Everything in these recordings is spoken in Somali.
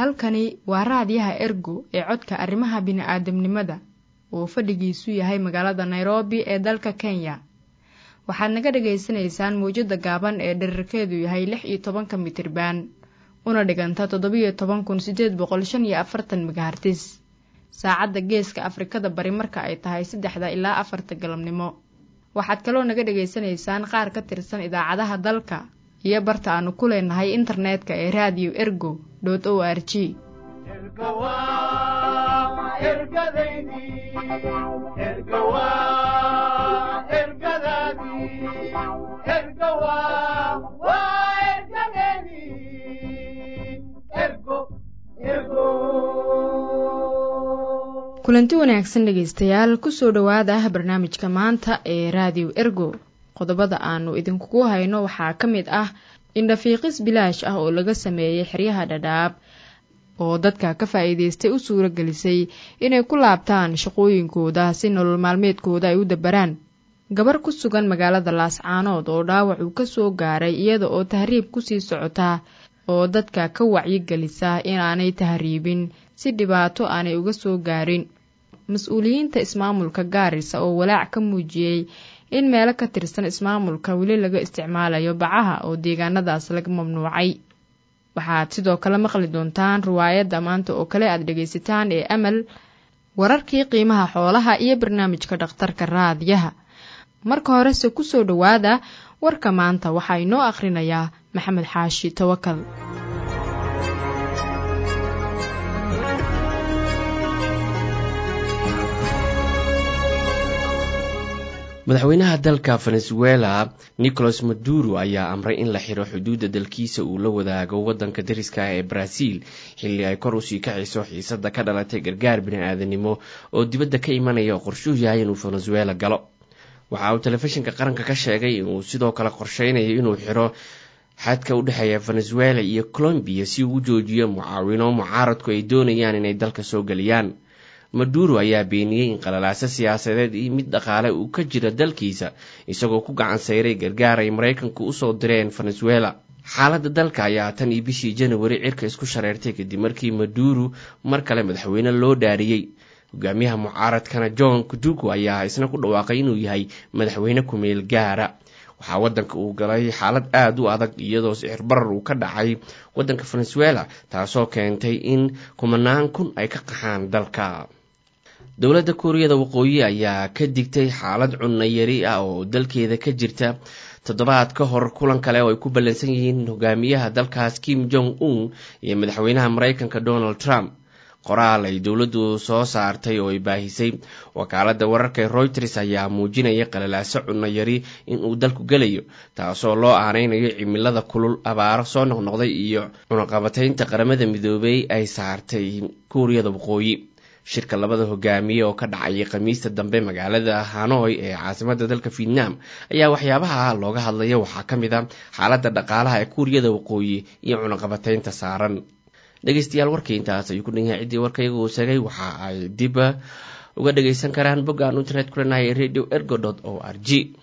halkani waa raadiyaha ergo ee codka arrimaha bini'aadamnimada oo fadhigiisu yahay magaalada nairobi ee dalka kenya waxaad naga dhagaysanaysaan mawjadda gaaban ee dherarkeedu yahay lix iyo tobanka mitirban una dhiganta toddobiyo toban kun siddeed boqol shan iyo afartan megahartis saacadda geeska afrikada bari marka ay tahay saddexda ilaa afarta galabnimo waxaad kaloo naga dhegaysanaysaan qaar ka tirsan idaacadaha dalka iyo barta aanu ku leenahay internetka ee raadiyo ergo dot o r g kulanti wanaagsan dhegaystayaal kusoo dhowaada barnaamijka maanta ee raadiyo ergo qodobada aanu idinkugu hayno waxaa ka mid ah indhafiiqis bilaash ah oo laga sameeyey xeryaha dhadhaab oo dadka ka faa'iidaystay u suuro gelisay inay ku laabtaan shaqooyinkooda si nolol maalmeedkooda ay u dabaraan gabar ku sugan magaalada laascaanood oo dhaawac uu ka soo gaaray iyada oo tahriib kusii socota oo dadka ka wacyigelisa inaanay tahriibin si dhibaato aanay uga soo gaarin mas-uuliyiinta ismaamulka gaarisa oo walaac ka muujiyey in meelo ka tirsan ismaamulka weli laga isticmaalayo bacaha oo deegaanadaas laga mamnuucay waxaad sidoo kale maqli doontaan riwaayadda maanta oo kale aad dhegaysataan ee amal wararkii qiimaha xoolaha iyo barnaamijka dhakhtarka raadiyaha marka horese kusoo dhowaada warka maanta waxaa inoo akhrinayaa maxamed xaashi tawakal madaxweynaha dalka venezuela nicolas maduro ayaa amray in la xiro xuduudda dalkiisa uu la wadaago waddanka dariska ah ee brazil xilli ay kor usii kacayso xiisada ka dhalatay gargaar bini-aadanimo oo dibadda ka imanaya oo qorshuhu yahay inuu venezuela galo waxa uu telefishinka qaranka ka sheegay inuu sidoo kale qorsheynayo inuu xiro xadka u dhexeeya venezuela iyo colombiya si uu u joojiyo mucaawino mucaaradku ay doonayaan inay dalka soo geliyaan maduro ayaa beeniyey in qalalaaso siyaasadeed iyo mid dhaqaale uu ka jira dalkiisa isagoo ku gacan sayray gargaar ay maraykanku usoo direen venezuela xaaladda dalka ayaa tan iyo bishii janawari cirka isku shareertay kadib markii maduro mar kale madaxweyne loo dhaariyey hogaamiyaha mucaaradkana john kudugu ayaa isna ku dhawaaqay inuu yahay madaxweyne ku-meel gaara waxaa waddanka uu galay xaalad aada u adag iyadoo sicir barar uu ka dhacay waddanka venezuela taasoo keentay in kumanaan kun ay ka qaxaan dalka dowladda kuuriyada waqooyi ayaa ka digtay xaalad cunno yari ah oo dalkeeda ka jirta toddobaad ka hor kulan kale oo ay ku ballansan yihiin hogaamiyaha dalkaas kim jong un iyo madaxweynaha maraykanka donald trump qoraal ay dowladdu soo saartay oo ay baahisay wakaaladda wararka ee royters ayaa muujinaya qalalaaso cunno yari inuu dalku gelayo taasoo loo aaneynayo cimilada kulul abaaro soo noqnoqday iyo cunaqabataynta qaramada midoobey ay saartay kuuriyada waqooyi shirka labada hogaamiye oo ka dhacayay khamiista dambe magaalada hanoy ee caasimadda dalka vietnam ayaa waxyaabaha looga hadlaya waxaa ka mid a xaaladda dhaqaalaha ee kuuriyada waqooyi iyo cunaqabataynta saaran dhegeystayaal warkii intaas ayuu ku dhan yahay ciddii warkayga uu sheegay waxa ay dib uga dhagaysan karaan bogga aan internet ku leenahay radio ergo dot o r g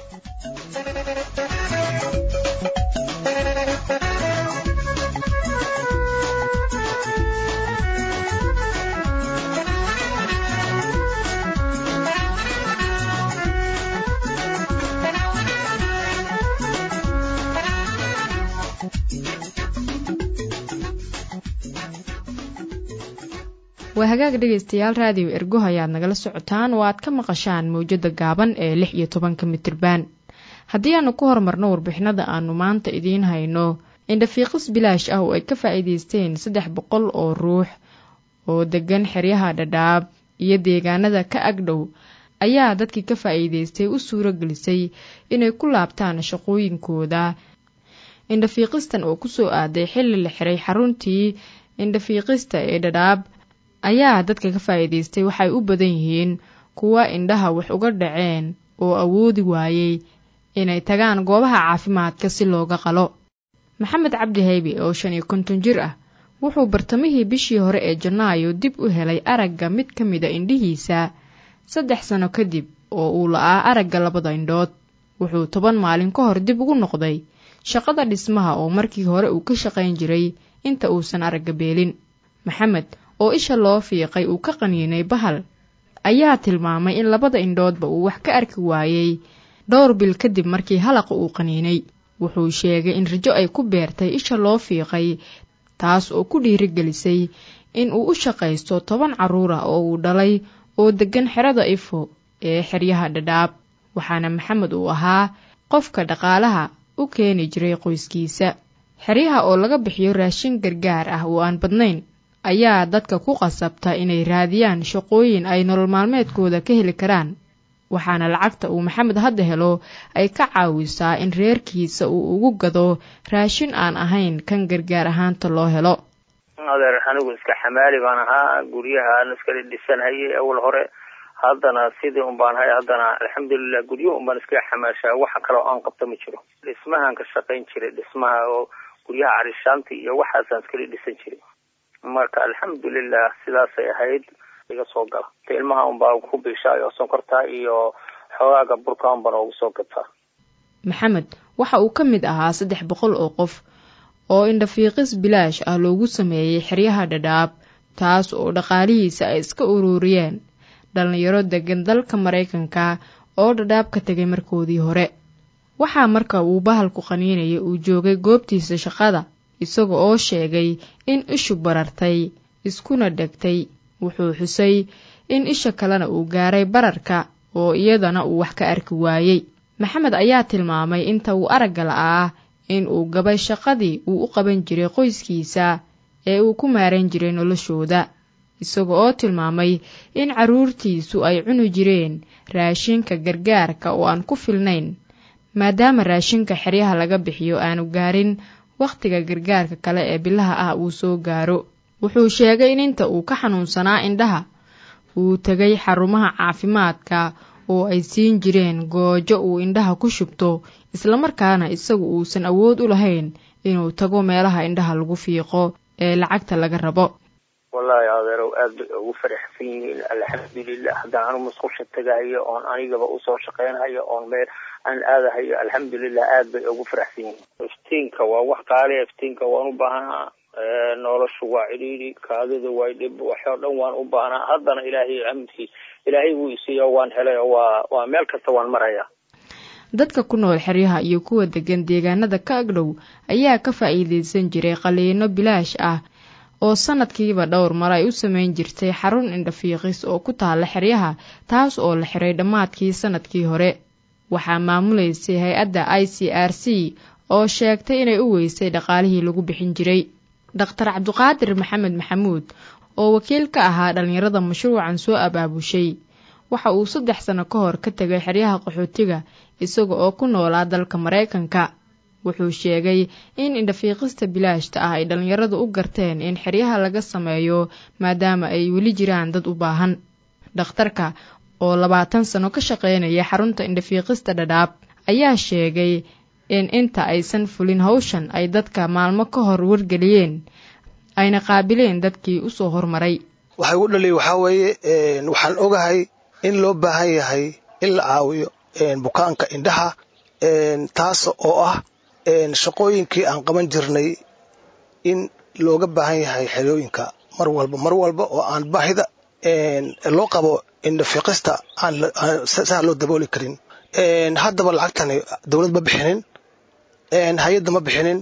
waa hagaag dhegaystayaal raadiyo ergo ayaad nagala socotaan oo aad ka maqashaan mawjadda gaaban ee lix iyo tobanka mitriban haddii aanu ku horumarno warbixinada aanu maanta idiin hayno indhafiiqis bilaash ah oo ay ka faa'iidaysteen saddex boqol oo ruux oo degan xeryaha dhadhaab iyo deegaanada ka agdhow ayaa dadkii ka faa'iidaystay u suuro gelisay inay ku laabtaan shaqooyinkooda indhafiiqistan oo kusoo aaday xilli la xiray xaruntii indhafiiqista ee dhadhaab ayaa dadka ka faa'iidaystay waxay u badan yihiin kuwa indhaha wax uga dhaceen oo awoodi waayey inay tagaan goobaha caafimaadka si looga qalo maxamed cabdi haybi oo shan iyo konton jir ah wuxuu bartamihii bishii hore ee janaayo dib u helay aragga mid ka mida indhihiisa saddex sano kadib oo uu la'aa aragga labada indhood wuxuu toban maalin ka hor dib ugu noqday shaqada dhismaha oo markii hore uu ka shaqayn jiray inta uusan aragga beelin maxamed oo isha loo fiiqay uu ka qaniinay bahal ayaa tilmaamay in labada indhoodba uu wax ka arki waayey dhowr bil kadib markii halaqa uu qaniinay wuxuu sheegay in rajo ay ku beertay isha loo fiiqay taas oo ku dhiirigelisay in uu u shaqaysto toban carruur ah oo uu dhalay oo deggan xerada ifo ee xeryaha dhadhaab waxaana maxamed uu ahaa qofka dhaqaalaha u keeni jiray qoyskiisa xeryaha oo laga bixiyo raashin gargaar ah oo aan badnayn ayaa dadka ku qasabta inay raadiyaan shaqooyin ay nolol maalmeedkooda ka heli karaan waxaana lacagta uu maxamed hadda helo ay ka caawisaa in reerkiisa uu ugu gado raashin aan ahayn kan gargaar ahaanta loo helo adeer anigu iska xamaali baan ahaa guryahaan iskala dhisanhayay awal hore haddana sidii un baan hay haddana alxamdulilah guryo un baan iskaga xamaashaa waxa kale oo aan qabto ma jiro dhismahaan ka shaqayn jiray dhismaha oo guryaha carishaanta iyo waxaasaan iskala dhisan jiray marka alxamdulilah sidaasay ahayd iga soo gala ilmaha un baa ku biishaay oo sonkorta iyo xoogaaga burka un baan oogu soo gataa maxamed waxa uu ka mid ahaa saddex boqol oo qof oo indhafiiqis bilaash ah loogu sameeyey xeryaha dhadhaab taas oo dhaqaalihiisa ay iska ururiyeen dhallinyaro degan dalka maraykanka oo dhadhaab ka tegay markoodii hore waxaa marka uu bahalku qaniinaya uu joogay goobtiisa shaqada isaga oo sheegay in ishu barartay iskuna dhegtay wuxuu xusay in isha kalena uu gaaray bararka oo iyadana uu wax ka arki waayey maxamed ayaa tilmaamay inta uu aragga la'aa in uu gabay shaqadii uu u qaban jiray qoyskiisa ee uu ku maaran jiray noloshooda isaga oo tilmaamay in carruurtiisu ay cuni jireen raashinka gargaarka oo aan ku filnayn maadaama raashinka xeryaha laga bixiyo aanu gaarin wakhtiga gargaarka kale ee bilaha ah uu soo gaaro wuxuu sheegay in inta uu ka xanuunsanaa indhaha uu tegay xarumaha caafimaadka oo ay siin jireen goojo uu indhaha ku shubto islamarkaana isagu uusan awood u lahayn inuu tago meelaha indhaha lagu fiiqo ee lacagta laga rabo wallaahi adeerow aad bay ugu faraxsan yihiin alxamdulilah haddaan anu musqusha tagahayo oon anigaba usoo shaqaynhayo oon meel aan aadahayo alxamdulilah aad bay ugu faraxsan yihiin iftiinka waa wax qaaliya iftiinka waan u baahanaa noloshu waa cidhiidhi kaadida waa dhib waxoo dhan waan u baahnaa haddana ilaahay amdkiis ilaahay wuu isiiyo waan helay oo waa waa meel kasta waan marayaa dadka ku nool xeryaha iyo kuwa degan deegaanada ka agdhow ayaa ka faa'iidaysan jiray qaliino bilaash ah oo sanadkiiba dhowr mar ay u samayn jirtay xarun indhafiiqis oo ku taalla xeryaha taas oo la xiray dhammaadkii sanadkii hore waxaa maamulaysay hay-adda i c r c oo sheegtay inay u weysay dhaqaalihii lagu bixin jiray dhakhtar cabduqaadir maxamed maxamuud oo wakiil ka ahaa dhallinyarada mashruucan soo abaabushay waxa uu saddex sano ka hor ka tegay xeryaha qaxootiga isaga oo ku noolaa dalka maraykanka wuxuu sheegay in indhafiiqista bilaashta ah ay dhallinyaradu u garteen in xeryaha laga sameeyo maadaama ay weli jiraan dad u baahan dhakhtarka oo labaatan sano ka shaqaynaya xarunta indhafiiqista dhadhaab ayaa sheegay in inta aysan fulin hawshan ay dadka maalmo ka hor wargeliyeen ayna qaabileen dadkii usoo hormaray waxay ugu dhaliyay waxaa weeye waxaan ogahay in loo baahan yahay in la caawiyo bukaanka indhaha taas oo ah shaqooyinkii aan qaban jirnay in looga baahan yahay xerooyinka mar walba mar walba oo aan baahida loo qabo indhafiiqista aan saa loo dabooli karin haddaba lacagtani dowlad ma bixinin hay-adda ma bixinin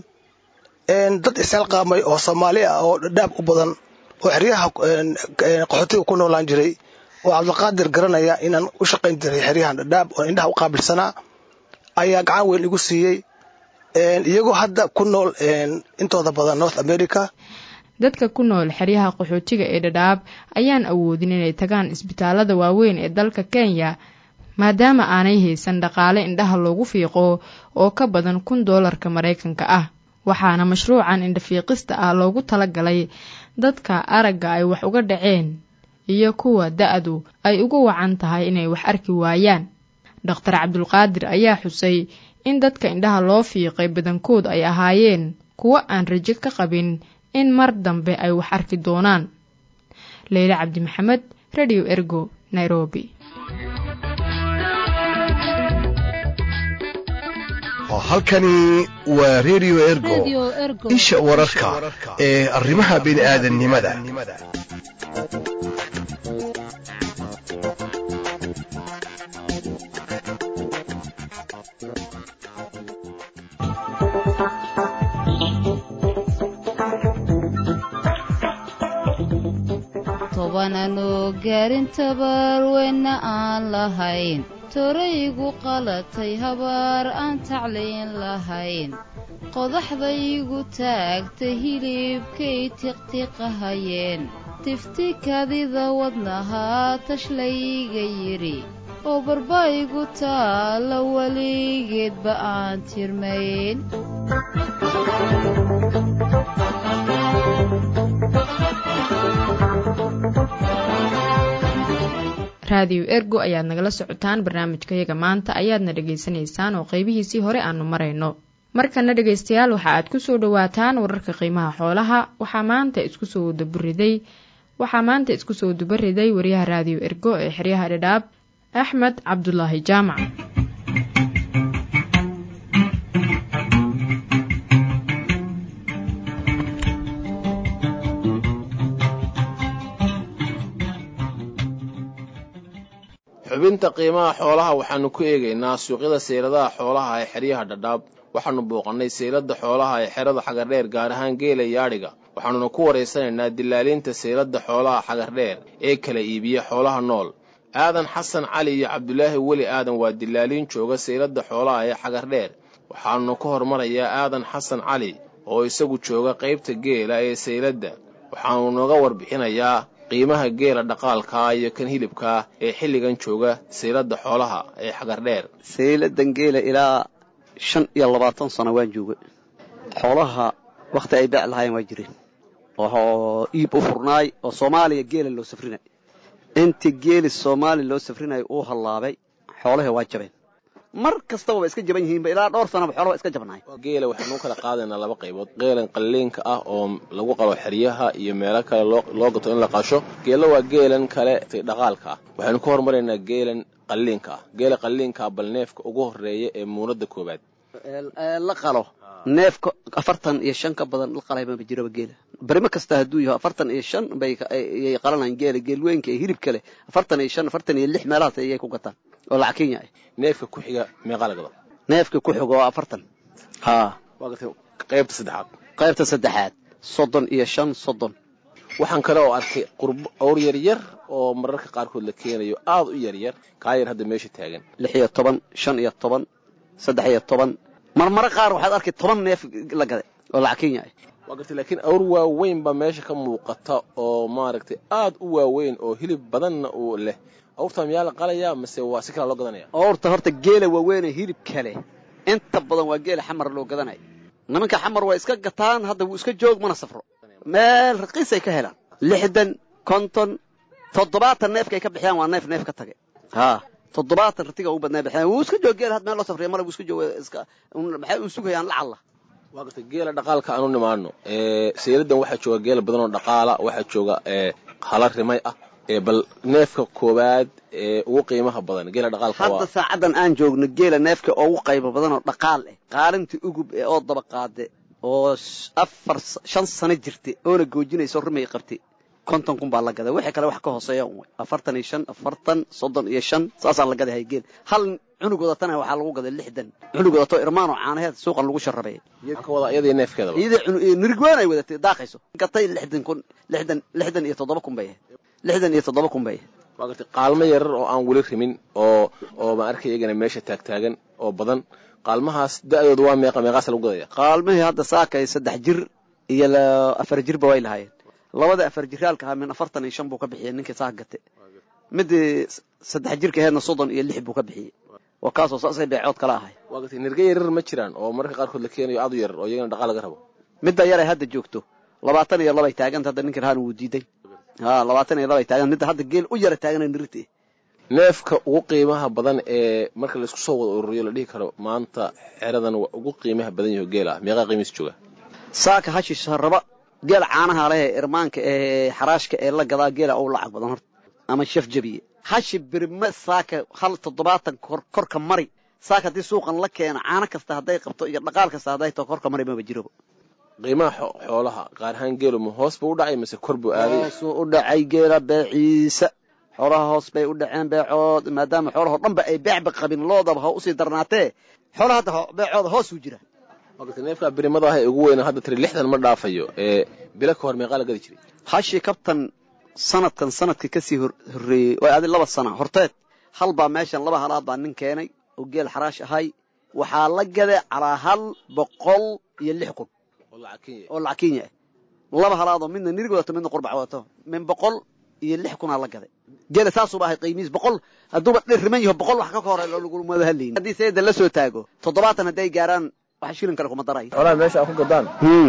dad isaalqaamay oo soomaali ah oo dhadhaab u badan oo xeryaha qaxootiga ku noolaan jiray oo cabdiqaadir garanaya inaan u shaqayn jiray xeryahan dhadhaab oo indhaha u qaabilsanaa ayaa gacan weyn igu siiyey iyagoo hadda ku nool intooda badan north america dadka ku nool xeryaha qaxootiga ee dhadhaab ayaan awoodin inay tagaan isbitaalada waaweyn ee dalka kenya maadaama aanay haysan dhaqaale indhaha loogu fiiqo oo ka badan kun doolarka maraykanka ah waxaana mashruucan indhafiiqista ah loogu talagalay dadka aragga ay wax uga dhaceen iyo kuwa da-du ay ugu wacan tahay inay wax arki waayaan dhakhtar cabdulqaadir ayaa xusay in dadka indhaha loo fiiqay badankood ay ahaayeen kuwo aan rajo ka qabin in mar dambe ay wax arki doonaan leyle cabdi maxamed radio ergo nairobi halkani waa redio ergo isha wararka ee arrimaha bini'aadannimada tobananoo gaarin tabarweyna aan lahayn toraygu qalatay habaar aan tacliin lahayn qodaxdaygu taagtay hilibkay tiqtiqahayeen tifti kadida wadnahaa tashlayga yidhi oo barbaygu taalla weligeedba aan tirmayn raadiyo ergo ayaad nagala socotaan barnaamijkayaga maanta ayaadna dhegaysanaysaan oo qaybihiisii hore aanu marayno markana dhegaystayaal waxa aad ku soo dhowaataan wararka qiimaha xoolaha waxaa maanta isku soo daburiday waxaa maanta isku soo dubariday wariyaha raadiyo ergo ee xeryaha dhadhaab axmed cabdulaahi jaamac xubinta qiimaha xoolaha waxaannu ku eegaynaa suuqyada seyladaha xoolaha ee xeryaha dhadhaab waxaannu booqannay seylada xoolaha ee xerada xagardheer gaar ahaan geela iyo adhiga waxaannuna ku waraysanaynaa dilaaliinta seylada xoolaha xagardheer ee kala iibiya xoolaha nool aadan xasan cali iyo cabdulaahi weli aadan waa dilaaliin jooga seylada xoolaha ee xagardheer waxaannu ka hormarayaa aadan xasan cali oo isagu jooga qaybta geela ee seyladda waxaannu nooga warbixinayaa qiimaha geela dhaqaalkaa iyo kan hilibkaa ee xilligan jooga saylada xoolaha ee xagardheer sayladan geela ilaa shan iyo labaatan sano waan jooga xoolaha wakhti ay bec lahaayeen waa jireen oo iib u furnaay oo soomaaliya geela loo safrinay intii geeli soomaaliya loo safrinaya uu hallaabay xoolaha waa jabeen mar kastaba waa iska jaban yihiinba ilaa dhowr sanaba xoolaha waa iska jabnaay geela waxaanu kala qaadaynaa laba qaybood geelan qalliinka ah oo lagu qalo xeryaha iyo meelo kale loo gato in la qasho geela waa geelan kale dhaqaalka ah waxaynu ka hormaraynaa geelan qalliinka ah geela qalliinkaa bal neefka ugu horeeya ee muunada koobaad la qalo neefka afartan iyo shan ka badan la qalay maba jiraba geela barimo kasta hadduu yaho afartan iyo shan bayay qalanayaan geela geelweynka ee hilibka leh afartan iyo shan afartan iyo lix meelahaas ayay ku gataan oo lacag kenya ah neefka ku xiga meeqaa la gado neefka ku xiga waa afartan haa waa gatay qaybta saddexaad qaybta saddexaad soddon iyo shan soddon waxaan kale oo arkay qurbo awr yaryar oo mararka qaarkood la keenayo aad u yaryar kaa yar hadda meesha taagan lix iyo toban shan iyo toban saddex iyo toban marmaro qaar waxaad arkay toban neef la gaday oo lacag kenya ah waa gartay laakiin awr waaweyn baa meesha ka muuqata oo maaragtay aad u waaweyn oo hilib badanna uu leh awrta miyaa la qalayaa mase waa si kalaa loo gadanaya awrta horta geela waaweynee hilib kale inta badan waa geela xamar loo gadanaya nimanka xamar waa iska gataan hadda wuu iska joog mana safro meel raqiisay ka helaan lixdan konton toddobaatan neefkaay ka bixiyaan waa neef neef ka tage haa toddobaatan ratiga ugu badnaa bixiyaan wuu iska joog geela had meel loo safriya male wuu iska joog iska maxay u sugayaan lacalla waa gartay geela dhaqaalka aanu nimaano sayladan waxaa jooga geela badan oo dhaqaala waxaa jooga hala rimay ah bal neefka koowaad ee ugu qiimaha badan geela dhaqaalka hadda saacadan aan joogno geela neefka ugu qaybo badan oo dhaqaal ah qaalintii ugub ee oo daba qaade oo afar shan sano jirta oo la goojinayso rimay qabtay konton kun baa la gaday wixii kale wax ka hooseeya un wey afartan iyo shan afartan soddon iyo shan saasaan la gadahay geel hal cunug wadatana waxaa lagu gaday lixdan cunug wadato irmaan oo caanaheed suuqan lagu sharabay ka wada iyadii neefkeeda iyadii nirigwaan ay wadatay daaqayso gatay lixdan kun lixdan lixdan iyo toddoba kun bay ahayd lixdan iyo toddoba kun bay ahayd waa gartay qaalmo yarar oo aan weli rimin oo oo ma arkay iyagana meesha taagtaagan oo badan qaalmahaas da-dooda waa meeqa meeqaasa lagu gadaya qaalmihii hadda saakay saddex jir iyo afar jirba way lahaayeen labada afar jiraalka ahaa min afartan iyo shan buu ka bixiyey ninkii saa gate midii saddex jirka aheedna soddon iyo lix buu ka bixiyey waa kaasoo saasay beecood kala ahay waa gartay nirga yarar ma jiraan oo mararka qaarkood la keenayo aad u yarar oo iyagana dhaqaal laga rabo midda yaray hadda joogto labaatan iyo labay taaganta hadda ninka rahaan wuu diiday ha labaatan iyo labay taagan midda hadda geel u yara taagana nirite neefka ugu qiimaha badan ee marka laisku soo wada ururiyo la dhihi karo maanta xeradan waa ugu qiimaha badan yaho geel ah meeqaa qiimiis jooga saaka hashish raba geel caanaha leh ee irmaanka ee xaraashka ee la gadaa geela ou lacag badan horta ama shaf jabiye hashi birma saaka hal toddobaatan korka mari saak haddii suuqan la keeno caano kasta hadday qabto iyo dhaqaal kasta hadday to korka mari maba jiroba qiimaha xoolaha qaar ahaan geelu ma hoos buu u dhacay mise kor buu aaday hoosuu u dhacay geela beeciisa xoolaha hoos bay u dhaceen beecood maadaama xoolahao dhan ba ay beecba qabin loodaba ha usii darnaatee xoolaha hadda beecooda hoosuu jira neefkaa birimada ah ee ugu weyna hadda tiri lixdan ma dhaafayo ee bilo ka hor meeqaa la gadi jiray hashii kabtan sanadkan sanadkii kasii horreeyey way adi laba sana horteed hal baa meeshan laba halaad baa nin keenay oo geel xaraash ahay waxaa la gaday calaa hal boqol iyo lix kun oo lacag kenya ah laba halaadoo midna nirig wadato midna qurbac wadato min boqol iyo lix kunaa la gaday geela saasuuba ahay qiimihiis boqol hadduuba dhirriman yaho boqol wax ka ka hore lagumada hadlaynin haddii sayda la soo taago toddobaatan hadday gaaraan wax shilin kale kuma daray xoolaha meesha aad ku gadaan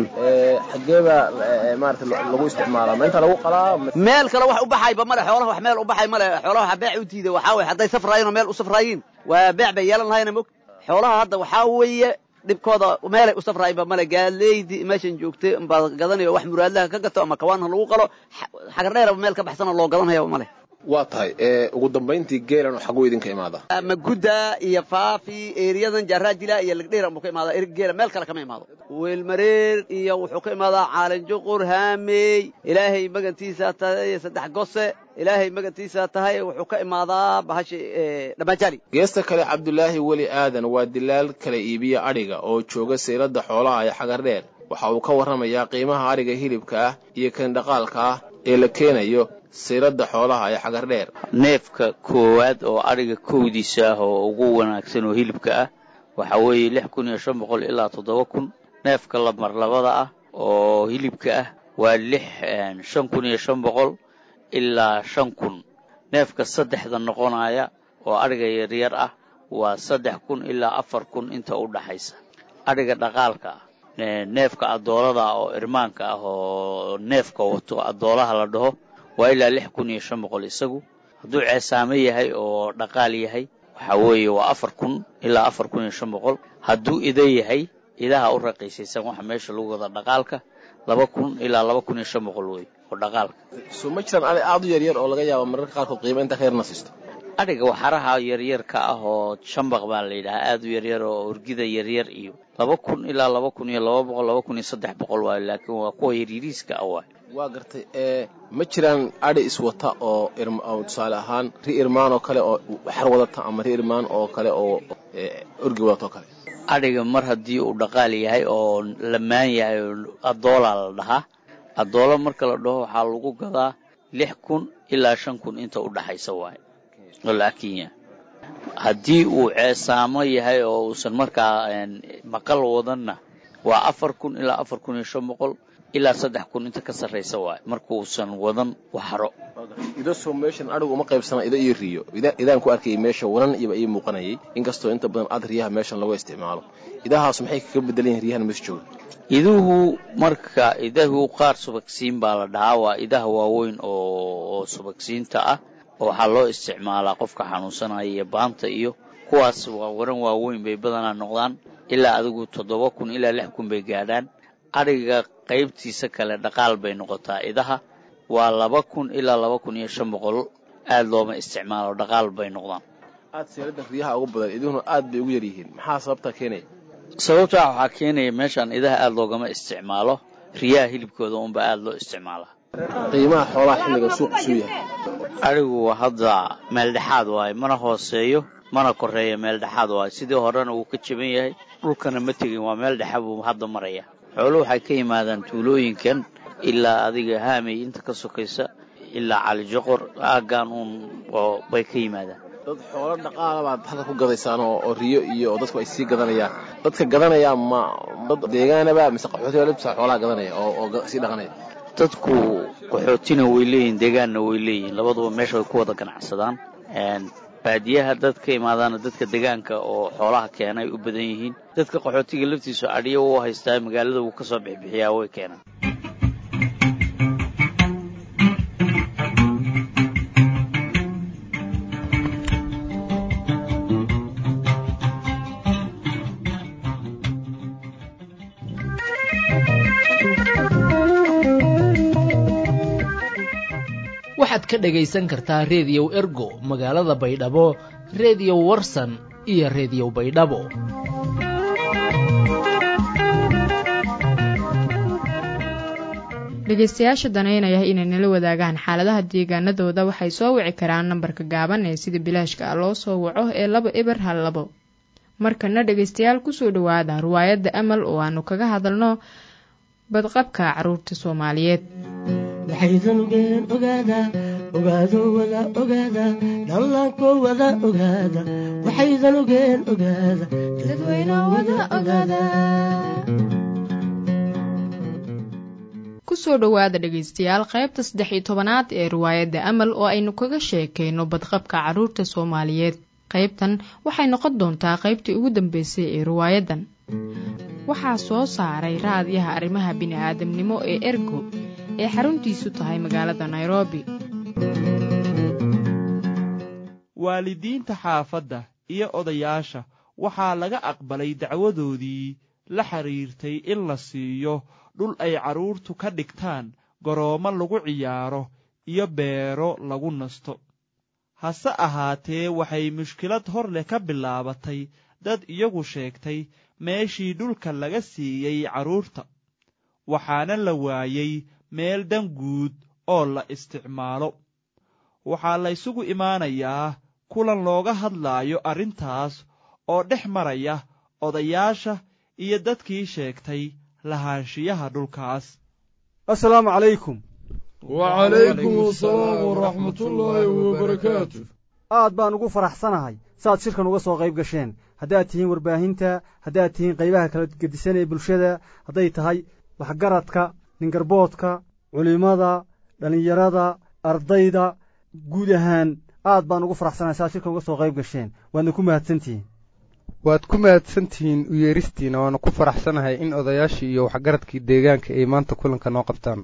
xagee baa maarata lagu isticmaalaa ma inta lagu qalaa meel kale wax u baxayba male xoolaha wax meel u baxay male xoolaha waxa beec u diiday waxaa weye hadday safraayeen oo meel u safraayiin waa beec bay yeelan lahayna mog xoolaha hadda waxaa weeye dhibkooda meelay u safraayinba male gaaleydii meeshan joogtay baad gadanayo wax muraadlaha ka gato ama kawaanha lagu qalo xagar dheeraba meel ka baxsana loo gadanayaba male waa tahay ugu dambayntii geelan xaguu idinka imaada magudda iyo faafi eriyadan jaaraajila iyo lagdheeran buu ka imaada geela meel kale kama imaado weelmareer iyo wuxuu ka imaadaa caalinjuqur haamey ilaahay magantiisa tahay saddex gose ilaahay magantiisa tahay wuxuu ka imaadaa bahashi dhammaajali geesta kale cabdulaahi weli aadan waa dilaal kala iibiya adhiga oo jooga seylada xoolaha ee xagar dheer waxa uu ka warramayaa qiimaha adhiga hilibka ah iyo kan dhaqaalka ah ee la keenayo siirada xoolaha ee xagar dheer neefka koowaad oo adhiga kowdiisa ah oo ugu wanaagsan oo hilibka ah waxaa weeye lix kun iyo shan boqol ilaa toddoba kun neefka lamar labada ah oo hilibka ah waa lix shan kun iyo shan boqol ilaa shan kun neefka saddexda noqonaya oo adhiga yaryar ah waa saddex kun ilaa afar kun inta u dhaxaysa adhiga dhaqaalka ah neefka adoolada ah oo irmaanka ah oo neefka wato adoolaha la dhaho waa ilaa lix kun iyo shan boqol isagu hadduu ceesaame yahay oo dhaqaal yahay waxaa weeye waa afar kun ilaa afar kun iyo shan boqol hadduu ida yahay idaha u raqiisaysan waxa meesha lagu wada dhaqaalka laba kun ilaa laba kun iyo shan boqol wey oo dhaqaalka soo ma jiraan adhi aad u yaryar oo laga yaabo mararka qaarkood qiimo inta ka yarna siisto adhiga waxaraha yaryarka ah oo shambaq baa la yidhahaa aad u yaryar oo orgida yaryar iyo laba kun ilaa laba kun iyo laba boqol laba kun iyo saddex boqol waayo laakiin waa kuwa yaryariiska ah waay waa gartay ee ma jiraan adhi iswata oo tusaale ahaan ri irmaan oo kale oo xar wadata ama ri irmaan oo kale oo orgi wadata oo kale adhiga mar haddii uu dhaqaal yahay oo lamaan yahay oo adoolaa la dhahaa adoola marka la dhaho waxaa lagu gadaa lix kun ilaa shan kun inta u dhaxaysa waaye oo lacag kenya haddii uu ceesaamo yahay oo uusan markaa maqal wadanna waa afar kun ilaa afar kun iyo shan boqol ilaa saddex kun inta ka sarraysa waaye markuusan wadan waxaro ido soo meeshan adhigu uma qaybsana ido iyo riyo idaan ku arkayay meesha wanan iyoba ii muuqanayay inkastoo inta badan ad riyaha meeshan lagu isticmaalo idahaas maxay kaga bedelan yihin riyahan meesha jooga iduhu marka idahu qaar subagsiin baa la dhahaa waa idaha waaweyn oo subagsiinta ah oo waxaa loo isticmaalaa qofka xanuunsanaya iyo baanta iyo kuwaas waa waran waaweyn bay badanaa noqdaan ilaa adigu toddoba kun ilaa lix kun bay gaadhaan adhiga qaybtiisa kale dhaqaal bay noqotaa idaha waa laba kun ilaa laba kun iyo shan boqol aad looma isticmaalo dhaqaal bay noqdaan aad seelada riyaha ugu badan iduhuna aad bay ugu yaryihiin maxaa sababtaa keenaya sababtaa waxaa keenaya meeshaan idaha aad loogama isticmaalo riyaha hilibkooda unba aad loo isticmaalaa qiimaha xoolaha xilliga suuqa suu yahay adhigu hadda meel dhexaad waaye mana hooseeyo mana koreeyo meel dhexaad waaye sidii horena wuu ka jaban yahay dhulkana ma tegin waa meel dhexa buu hadda maraya xoolo waxay ka yimaadaan tuulooyinkan ilaa adiga haamay inta ka sokaysa ilaa calijoqor aaggaan uun bay ka yimaadaan dad xoolo dhaqaala baad halka ku gadaysaan oo riyo iyo oo dadku ay sii gadanayaan dadka gadanaya ma dad deegaanaba mise qaxootiga libsa xoolaha gadanaya oo sii dhaqanaya dadku qaxootina way leeyihin deegaanna way leeyihin labaduba meesha way ku wada ganacsadaan baadiyaha dad ka imaadaana dadka deegaanka oo xoolaha keenay u badan yihiin dadka qaxootiga laftiisu adhiyo u haystaa magaalada wuu ka soo bixbixiyaa way keenaan waxaad ka dhagaysan kartaa reediyow ergo magaalada baydhabo reediyo warsan iyo reediyo baydhabo dhegeystayaasha danaynaya inay nala wadaagaan xaaladaha deegaanadooda waxay soo wici karaan nambarka gaaban ee sida bilaashka ah loo soo waco ee laba eber hal labo markana dhegeystayaal kusoo dhowaada riwaayadda amal oo aanu kaga hadalno badqabka caruurta soomaaliyeed waxaydan ogeen ogaada ogaado wada ogaada dhallaanko wada ogaada waxaydan ogeen ogaada dadweyno wada ogaada kusoo dhowaada dhegeystayaal qaybta saddex iyo tobanaad ee riwaayadda amal oo aynu kaga sheekayno badqabka caruurta soomaaliyeed qaybtan waxay noqon doontaa qaybtii ugu dambeysay ee riwaayaddan waxaa soo saaray raadiyaha arrimaha bini-aadamnimo ee ergo ee xaruntiisu tahay magaalada nairobi waalidiinta xaafadda iyo odayaasha waxaa laga aqbalay dacwadoodii la xidhiirtay in la siiyo dhul ay carruurtu ka dhigtaan garoommo lagu ciyaaro iyo beero lagu nasto hase ahaatee waxay mushkilad hor leh ka bilaabatay dad iyagu sheegtay meeshii dhulka laga siiyey carruurta waxaana la waayey meel dan guud oo la isticmaalo waxaa laysugu imaanayaa kulan looga hadlaayo arrintaas oo dhex maraya odayaasha iyo dadkii sheegtay lahaanshiyaha dhulkaas assalaamu calaykum wacalaykum asalaam waraxmatullaahi wabarakaatu aad baan ugu faraxsanahay saaad shirkan uga soo qayb gasheen haddaad tihiin warbaahinta haddaad tihiin qaybaha kala gedisan ee bulshada hadday tahay waxgaradka ningarboodka culimmada dhallinyarada ardayda guud ahaan aad baan ugu faraxsanahay saaad shirkan uga soo qayb gasheen waadna ku mahadsantihiin waad ku mahadsantihiin u yeeristiina waana ku faraxsanahay in odayaashii iyo waxgaradkii deegaanka ay maanta kulanka noo qabtaan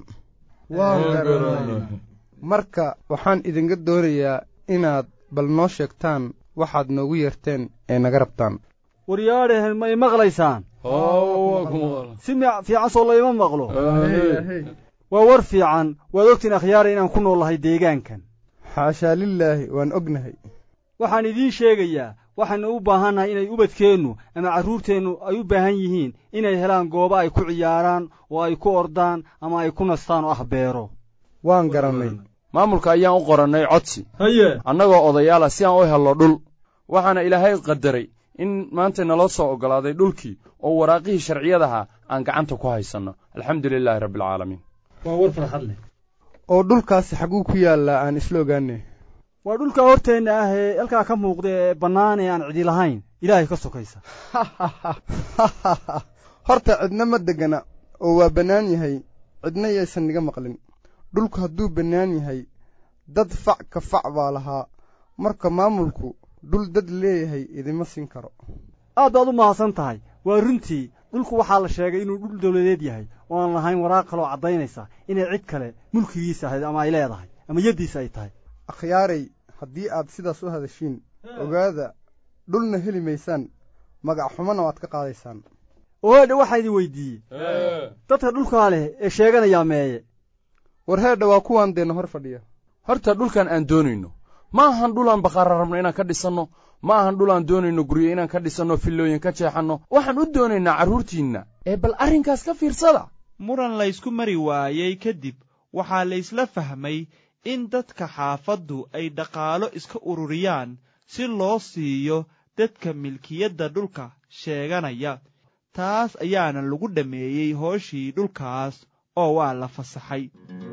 marka waxaan idinka doonayaa inaad bal noo sheegtaan waxaad noogu yeerteen ee naga rabtaan waryaadhehen ma i maqlaysaan si fiican soo layma maqlo waa war fiican waad ogtiin akhyaara inaan ku noollahay deegaankan xaashaa lilaahi waan ognahay waxaan idiin sheegayaa waxaynu u baahannahay inay ubadkeennu ama carruurteennu ay u baahan yihiin inay helaan goobo ay ku ciyaaraan oo ay ku ordaan ama ay ku nastaan oo ah beero waan garannay maamulka ayaan u qorannay codsi haye annagoo odayaala si aan u helno dhul waxaana ilaahay qadaray in maanta naloo soo oggolaaday dhulkii oo waraaqihii sharciyadaha aan gacanta ku haysanno alxamdu lilaahi rabbialcaalamiin waa war farxad leh oo dhulkaasi xagguu ku yaallaa aan isla ogaanay waa dhulka horteenna ah ee halkaa ka muuqda ee bannaan ee aan cidi lahayn ilaahay ka sokaysa horta cidna ma deggana oo waa bannaan yahay cidna yaysan niga maqlin dhulku hadduu bannaan yahay dad fac ka fac baa lahaa marka maamulku dhul dad leeyahay idima siin karo aad baad u mahadsan tahay waa runtii dhulku waxaa la sheegay inuu dhul dawladeed yahay oo aan lahayn waraaq kaloo caddaynaysa inay cid kale mulkigiisa ahayd ama ay leedahay ama yaddiisa ay tahay akhyaaray haddii aad sidaas u hadashiin ogaada dhulna heli maysaan magac xumana waad ka qaadaysaan oo heedha waxaa idin weydiiyey dadka dhulkaa leh ee sheeganayaa meeye war heedha waa kuwaan deenna hor fadhiya horta dhulkan aan doonayno ma ahan dhulaan baqaara rabno inaan ka dhisanno ma ahan dhulaan doonayno guryo inaan ka dhisanno fillooyin ka jeexanno waxaan u doonaynaa carruurtiinna ee bal arrinkaas ka fiirsada muran laysku mari waayey kadib waxaa laysla fahmay in dadka xaafaddu ay dhaqaalo iska ururiyaan si loo siiyo dadka milkiyadda dhulka sheeganaya taas ayaana lagu dhammeeyey hooshii dhulkaas oo waa la fasaxay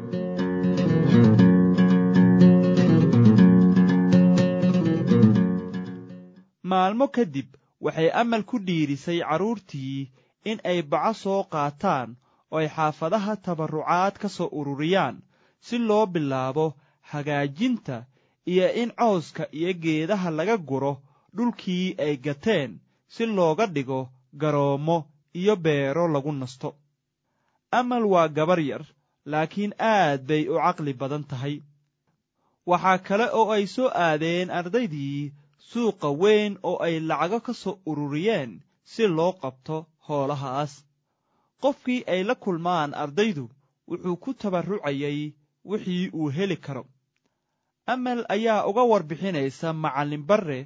maalmo kadib waxay amal ku dhiirisay carruurtii in ay baco soo qaataan oo ay xaafadaha tabarrucaad ka soo ururiyaan si loo bilaabo hagaajinta iyo in cawska iyo geedaha laga guro dhulkii ay gateen si looga dhigo garoommo iyo beero lagu nasto amal waa gabar yar laakiin aad bay u caqli badan tahay waxaa kale oo ay soo aadeen ardaydii suuqa weyn oo ay lacago ka soo ururiyeen si loo qabto hoolahaas qofkii ay la kulmaan ardaydu wuxuu ku tabarrucayay wixii uu heli karo amal ayaa uga warbixinaysa macallin barre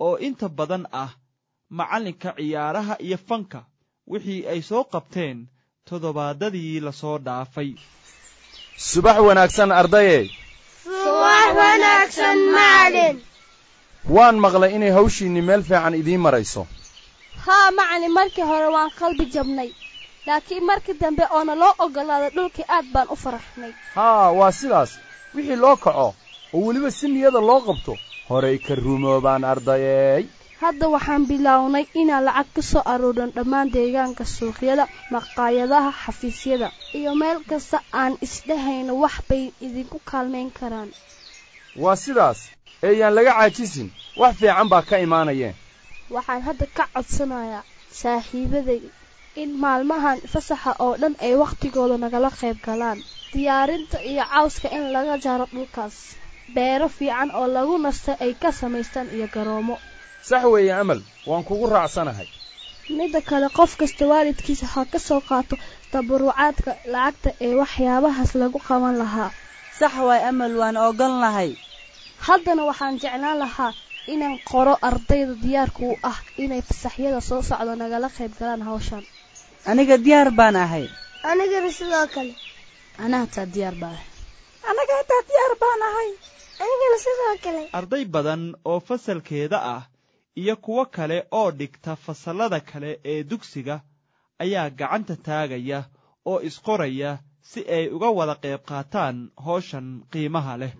oo inta badan ah macallinka ciyaaraha iyo fanka wixii ay soo qabteen toddobaadadii lasoo dhaafay subax wanaagsan ardaye subax wanaagsan macalin waan maqlay inay hawshiinni meel fiican idiin marayso haa macalin markii hore waan qalbi jabnay laakiin markii dambe oona loo oggolaaday dhulkii aad baan u faraxnay haa waa sidaas wixii loo kaco oo weliba si niyada loo qabto horay ka rumoobaan ardayeey hadda waxaan bilownay inaan lacag ka soo aruurin dhammaan deegaanka suuqyada maqaayadaha xafiisyada iyo meel kasta aan isdhahayno wax bay idinku kaalmayn karaan waa sidaas eeyaan laga caajisin wax fiican baa ka imaanayeen waxaan hadda ka codsanayaa saaxiibaday in maalmahan fasaxa oo dhan ay wakhtigooda nagala qayb galaan diyaarinta iyo cawska in laga jaro dhulkaas beero fiican oo lagu nasta ay ka samaystaan iyo garoomo sax weeye amal waan kugu raacsanahay midda kale qof kasta waalidkiisa ha ka soo qaato tabarucaadka lacagta ee waxyaabahaas lagu qaban lahaa sax waay amal waan ogon lahay haddana waxaan jeclaan lahaa inaan qoro ardayda diyaarka u ah inay fasaxyada soo socdo nagala qayb galaan hawshan aniga diyaar baan ahay anigana sidoo kale anaa hataa diyaar baan ahay anaga hataa diyaar baan ahay anigana sidoo kale arday badan oo fasalkeeda ah iyo kuwo kale oo dhigta fasallada kale ee dugsiga ayaa gacanta taagaya oo isqoraya si ay uga wada qayb qaataan hawshan qiimaha leh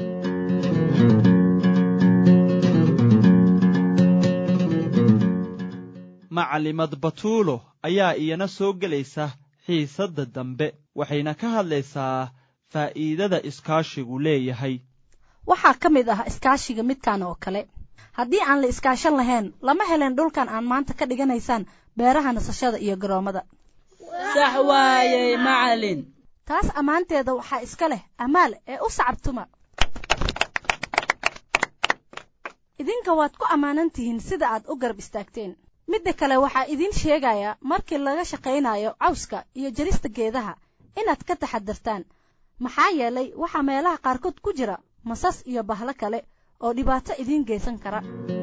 macalimad batuulo ayaa iyana soo gelaysa xiisadda dambe waxayna ka hadlaysaa faa'iidada iskaashigu leeyahay waxaa ka mid ah iskaashiga midkan oo kale haddii aan la iskaashan lahayn lama helen dhulkan aan maanta ka dhiganaysaan beeraha nasashada iyo garoommada sax waayey macalin taas ammaanteeda waxaa iska leh amaal ee u sacabtuma idinka waad ku ammaanan tihiin sida aad u garab istaagteen midda kale waxaa idiin sheegayaa markii laga shaqaynayo cawska iyo jarista geedaha inaad ka taxadartaan maxaa yeelay waxaa meelaha qaarkood ku jira masas iyo bahlo kale oo dhibaato idiin geysan kara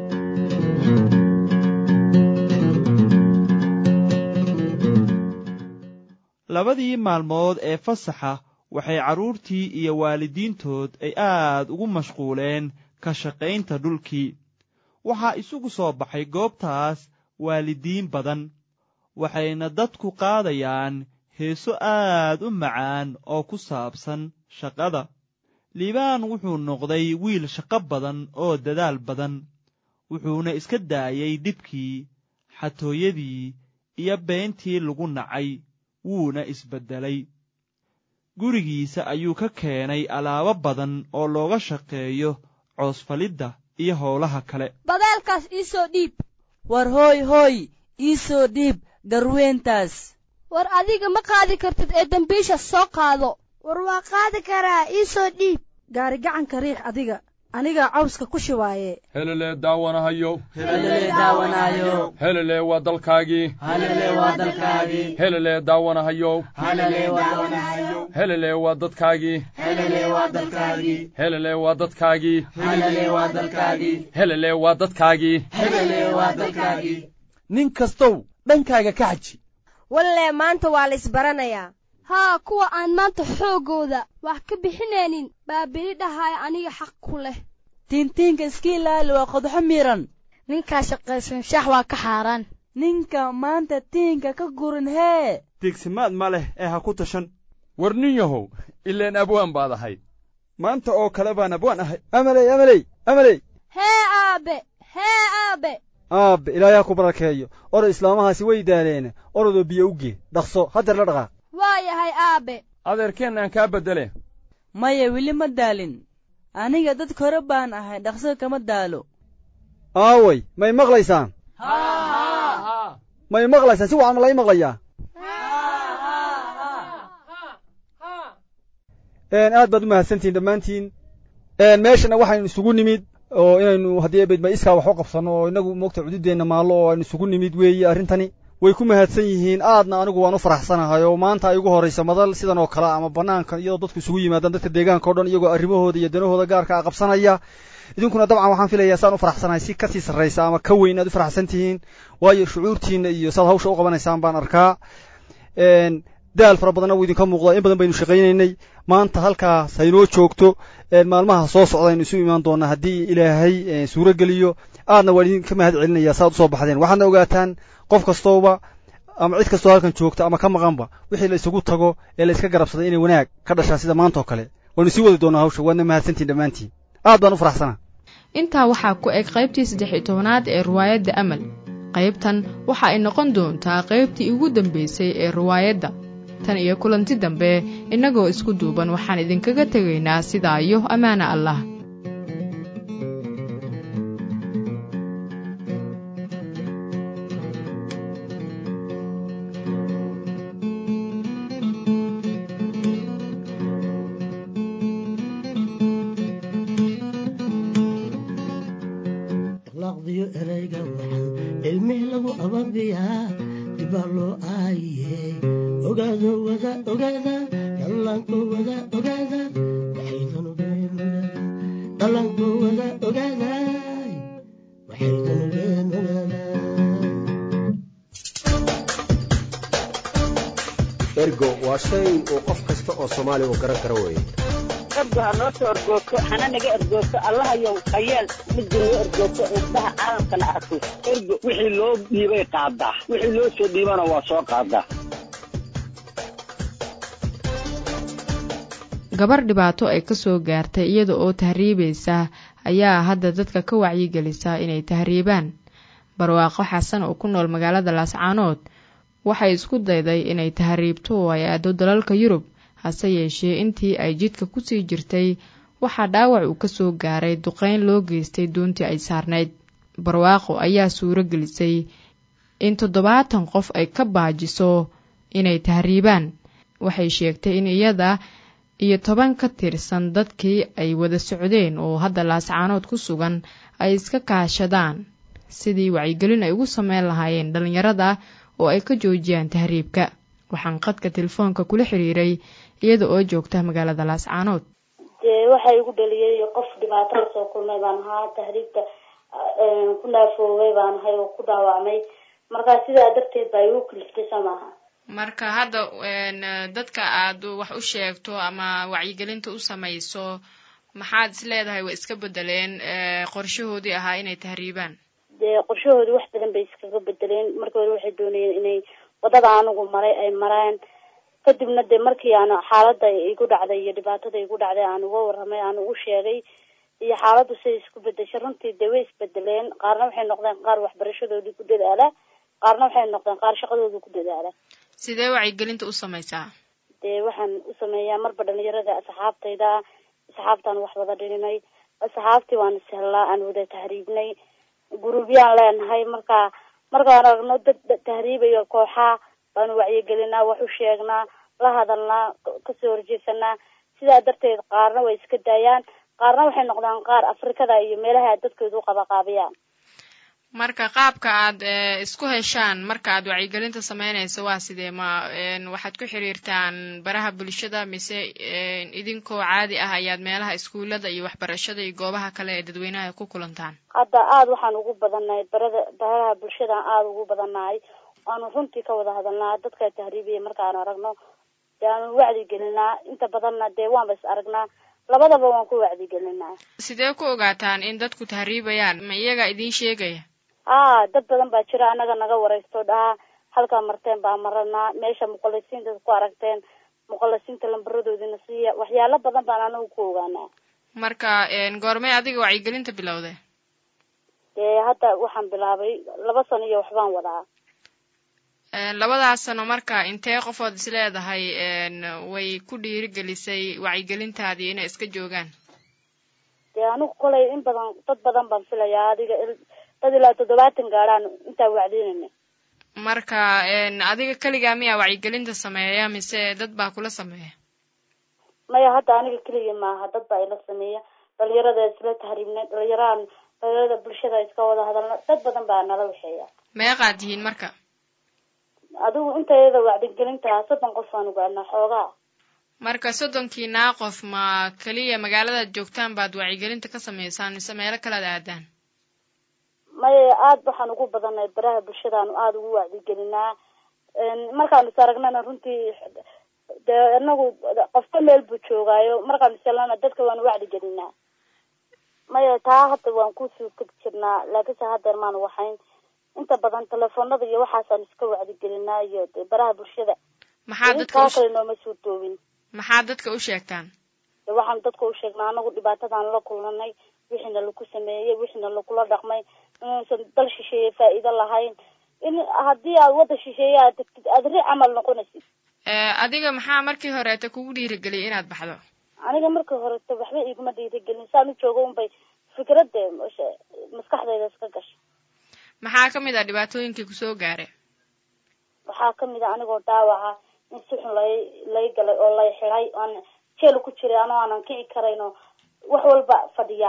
labadii maalmood ee fasaxa waxay carruurtii iyo waalidiintood ay aad ugu mashquuleen ka shaqaynta dhulkii waxaa isugu soo baxay goobtaas waalidiin badan waxayna dadku qaadayaan heeso aad u macaan oo ku saabsan shaqada liibaan wuxuu noqday wiil shaqo badan oo dadaal badan wuxuuna iska daayey dhibkii xatooyadii iyo beentii lagu nacay wuuna isbeddelay gurigiisa ayuu ka keenay alaabo badan oo looga shaqeeyo coosfalidda iyo howlaha kale badeelkaas ii soo dhiib war hooy hooy ii soo dhiib garweentaas war adiga ma qaadi kartid ee dembiisha soo qaado war waa qaadi karaa ii soo dhiib gaari gacanka riix adiga anigaa cawska ku shibaaye helelee daawanahayo helelee daawanahayo helelee waa dalkaagii helelee waa dalkaagii helelee daawanahayo helelee waa daawanahayo helelee waa dadkaagii helelee waa dalkaagii helelee waa dadkaagii helelee waa dalkaagii helelee waa dadkaagii helelee waa dalkaagii nin kastow dhankaaga ka xaji wallee maanta waa la isbaranayaa haa kuwa aan maanta xooggooda wax ka bixinaynin baa beli dhahaaya aniga xaq ku leh tiintiinka iska ilaali waa qodxo miran ninkaa shaqaysan shax waa ka xaaraan ninka maanta tiinka ka gurin hee tiigsimaad ma leh ee ha ku tashan war nin yahow ileen abwaan baad ahayd maanta oo kale baan abwaan ahay amaley amaley amaley hee aabe hee aabe aabe ilaahay ha ku barakeeyo orod islaamahaasi way daaleen orodoo biyo u gee dhaqso haddeer la dhaqaaq waa yahay aabe adeerkeen aan kaa beddele maya weli ma daalin aniga dadka hore baan ahay dhaqso kama daalo aaway may maqlaysaan may maqlaysaan si wacan ma lai maqlayaa aad baad u mahadsantihin dhammaantiin meeshana waxaynu isugu nimid oo inaynu haddii bedma iskaa wax u qabsanno oo inagu moogta cududeenna maallo oo aynu isugu nimid weeye arrintani way ku mahadsan yihiin aadna anigu waan u faraxsanahay oo maanta ay ugu horraysa madal sidan oo kale ama bannaanka iyadoo dadku isugu yimaadaan dadka deegaanka o dhan iyagoo arrimahooda iyo danahooda gaarka a qabsanaya idinkuna dabcan waxaan filayaa saan u faraxsanahay si kasii sarraysa ama ka weyn aad u faraxsan tihiin waayo shucuurtiinna iyo saad hawsha u qabanaysaan baan arkaa daal fara badanna wuu idinka muuqdaa in badan baynu shaqaynaynay maanta halkaas haynoo joogto maalmaha soo socda aynu isu imaan doonaa haddii ilaahay suuro geliyo aadna waan idinka mahad celinayaa saaad usoo baxdeen waxaadna ogaataan qof kastooba ama cid kastoo halkan joogta ama ka maqanba wixii la isugu tago ee la iska garabsaday inay wanaag ka dhashaan sida maanta oo kale waanu sii wadi doonaa hawsha waadna mahadsantiin dhammaantiin aad baan u faraxsanaa intaa waxaa ku eg qaybtii saddex iyo tobanaad ee riwaayadda amal qaybtan waxa ay noqon doontaa qaybtii ugu dambaysay ee riwaayadda tan iyo kulanti dambe innagoo isku duuban waxaan idinkaga tegaynaa sidaa iyo ammaana allah akhlaaqdiyo ereyga waxaan ilmih lagu ababiyaa dibaa loo aayiye ogaado wada ogaada dhallaanko wada ogaada waxaydan ogeen ogaada dhallaanko wada ogaada waxaydan ogeen ogaada ergo waa shay uu qof kasta oo soomaali uu garan karo weeye ergo ha noo soo ergoogto hana naga ergoogto allahayow hayeel midda noo ergoogto indhaha caalamkana arko ergo wixii loo dhiibay qaadaa wixii loo soo dhiibana waa soo qaadaa gabar dhibaato ay ka soo gaartay iyada oo tahriibaysa ayaa hadda dadka ka wacyigelisa inay tahriibaan barwaaqo xasan oo ku nool magaalada laascaanood waxay isku dayday inay tahriibto oo ay aado dalalka yurub hase yeeshee intii ay jidka kusii jirtay waxaa dhaawac uu ka soo gaaray duqeyn loo geystay doontii ay saarnayd barwaaqo ayaa suuro gelisay in toddobaatan qof ay ka baajiso inay tahriibaan waxay sheegtay in iyada iyo toban ka tirsan dadkii ay wada socdeen oo hadda laascaanood ku sugan ay iska kaashadaan sidii wacyigelin ay ugu sameyn lahaayeen dhallinyarada oo ay ka joojiyaan tahriibka waxaan qadka telefoonka kula xiriiray iyada oo joogta magaalada laascaanood dee waxa igu dhaliyay qof dhibaato la soo kulmay baan ahaa tahriibta ku naafoogay baan ahay oo ku dhaawacmay markaa sidaa darteed baa igu kaliftay soo maaha marka hadda dadka aad wax u sheegto ama wacyigelinta u samayso maxaad is leedahay way iska bedeleen qorshahoodii ahaa inay tahriibaan dee qorshahoodii wax badan bay iskaga bedeleen markii hore waxay doonayeen inay wadada anigu maray ay mareen kadibna dee markii aan xaalada igu dhacday iyo dhibaatada igu dhacday aan uga warramay aan ugu sheegay iyo xaaladdu siday isku bedeshay runtii dee way isbedeleen qaarna waxay noqdeen qaar waxbarashadoodii ku dadaala qaarna waxay noqdeen qaar shaqadooda ku dadaala sidee wacyigelinta u samaysaa dee waxaan u sameeyaa marba dhalinyarada asxaabtayda asxaabtaan wax wada dhininay asxaabtii waan ishellaa aan wada tahriibnay guruubyaan leenahay marka markaan aragno dad tahriibayo kooxaa baanu wacyigelinaa wax u sheegnaa la hadalnaa kasoo horjeesanaa sidaa darteed qaarna way iska daayaan qaarna waxay noqdaan qaar afrikada iyo meelaha dadkooda u qabaqaabiyaan marka qaabka aad isku heshaan marka aad wacyigelinta sameynayso waa sidee ma waxaad ku xiriirtaan baraha bulshada mise idinkoo caadi ah ayaad meelaha iskuulada iyo waxbarashada iyo goobaha kale ee dadweynaha ku kulantaan hadda aada waxaan ugu badannahay barada baraha bulshadaan aada ugu badannahay waanu runtii ka wada hadalnaa dadka tahriibiya markaan aragno dee aanu wacdigelinaa inta badanna dee waanba is aragnaa labadaba waan ku wacdigelinaa sidee ku ogaataan in dadku tahriibayaan ma iyaga idiin sheegaya haa dad badan baa jira anaga naga waraysto dhahaa halkaa marteen baa maranaa meesha muqalisiinta ku aragteen muqalisiinta lambaradoodina siiya waxyaalo badan baan anagu ku ogaanaa marka goormay adiga wacyigelinta bilowday dee hadda waxaan bilaabay laba sano iyo waxbaan wadaa labadaas sano marka intee qofood is leedahay way ku dhiirigelisay wacyigelintaadii inay iska joogaan dee anigu kolay in badan dad badan baan filayaa adiga dad ilaa toddobaatan gaadhaan intaa wacdinayna marka adiga keligaa miyaa wacyigelinta sameeya mise dad baa kula sameeya maya hadda aniga keliya maaha dad baa ila sameeya dhalinyarada isla tahriibnay dhalinyarahan dhalinyarada bulshada iska wada hadalna dad badan baa nala waxeeya meeqaad tihiin marka adigu intayada wacdigelinta soddon qof aan ugaadnaa xoogaa marka soddonkiinaa qof ma keliya magaaladaad joogtaan baad wacyigelinta ka samaysaan mise meelo kalead aadaan maya aad waxaan ugu badanay baraha bulshadaanu aada ugu wacdigelinaa markaanu is aragnana runtii dee inagu qofka meel buu joogaayo markaanu is helnana dadka waanu wacdigelinaa maya taa hadda waan kusoo teg jirnaa laakiinse haddeer maanu waxayn inta badan telefoonada iyo waxaasaanu iska wacdigelinaa iyo de baraha bulshada maxaa dadka taa kale nooma suurtoobin maxaa dadka u sheegtaan de waxaanu dadka u sheegnaa anagu dhibaatadaan la kulnanay wixiina laku sameeyey wixiina lagula dhaqmay inuusan dal shisheeye faa'iido lahayn in haddii aad wadda shisheeye aad degtid aad ri camal noqonaysid adiga maxaa markii horeeta kugu dhiirigeliyay inaad baxdo aniga markii horeta waxba iguma dhiirigelin saan u jooga unbay fikradde maskaxdayda iska gashay maxaa kamid ah dhibaatooyinkii kusoo gaaray waxaa kamid a anigoo dhaawaca in si xun lay lay galay oo lay xiday oan jeel ku jiray anoo aanan kici karayn oo wax walba fadhiya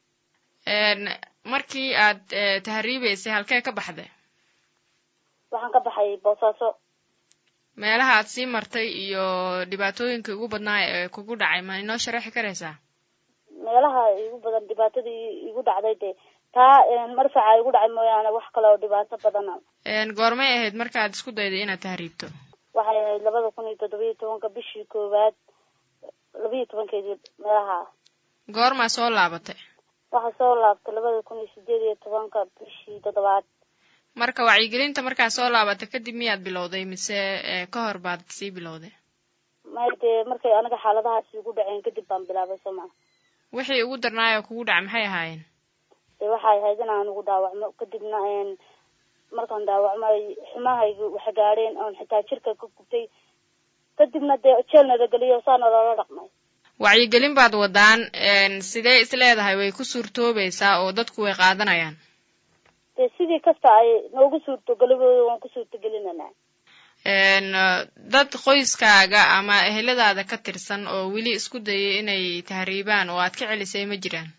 markii aad tahriibeysay halkee ka baxday waxaan ka baxay boosaaso meelaha aad sii martay iyo dhibaatooyinkii ugu badnaa ee kugu dhacay ma inoo sharaxi karaysaa meelaha igu badan dhibaatadii igu dhacday dee taa marfaca igu dhacay mooyaane wax kale oo dhibaato badana goormay ahayd markaad isku dayday inaad tahriibto waxay ahayd labada kun iyo toddobiyo tobanka bishii koowaad labiyo tobankeedii meelaha goormaa soo laabatay waxaa soo laabtay labada kun iyo sideed iyo tobanka bishii toddobaad marka wacyigelinta markaa soo laabatay kadib miyaad bilowday mise ka hor baad sii bilowday may dee markay aniga xaaladahaasi igu dhaceen kadib baan bilaabay soo maa wixii ugu darnaayoo kugu dhacay maxay ahaayeen dee waxay ahayd inaan ugu dhaawacmo kadibna markaan dhaawacmay xumahaygi wax gaadheen oon xitaa jirka ka gubtay kadibna dee jeel nalageliyo saana loola dhaqmay wacyigelin baad wadaan sidee is leedahay way ku suurtoobaysaa oo dadku way qaadanayaan dee sidii kasta ay noogu suurtogelibooda waan ku suurtogelinanaa dad qoyskaaga ama eheladaada ka tirsan oo weli isku dayay inay tahriibaan oo aad ka celisay ma jiraan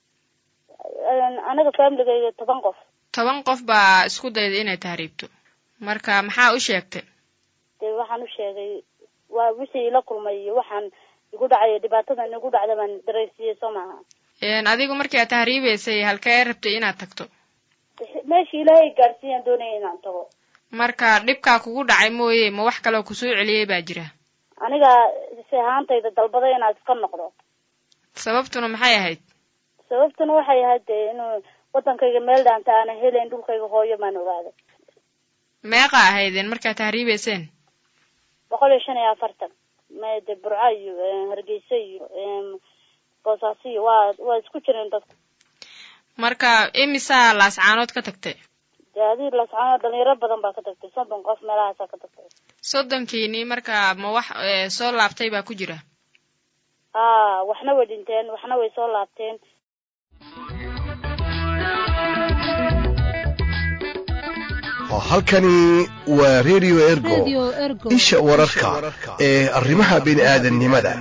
aniga familigayga toban qof toban qof baa isku dayday inay tahriibto marka maxaa u sheegtay dee waxaan u sheegay waa wixii ila kulmay iyo waxaan igu dhacay dhibaatadan igu dhacda baan daraysiiyey soo maaha adigu markii aad tahriibeysay halkee rabtay inaad tagto meeshii ilaahay gaadhsiiyaan doonaya inaan tago marka dhibkaa kugu dhacay mooye ma wax kaloo kusoo celiyey baa jira aniga si ahaantayda dalbaday inaad iska noqdo sababtuna maxay ahayd sababtuna waxay ahayd dee inuu waddankayga meel dhaanta aana helayn dhulkayga hooyo maan ogaaday meeqa ahaydeen markaad tahriibeyseen boqol iyo shan iyo afartan mde burco iyo hargeysa iyo boosaaso iyo waa waa isku jireen dadku marka imisaa laascaanood ka tagtay dee adii laascaanood dhalinyaro badan baa ka tagtay soddon qof meelahaasaa ka tagtay soddonkiini marka ma wax soo laabtay baa ku jira a waxna way dhinteen waxna way soo laabteen halkani waa radio ergo isha wararka ee arrimaha bini aadannimada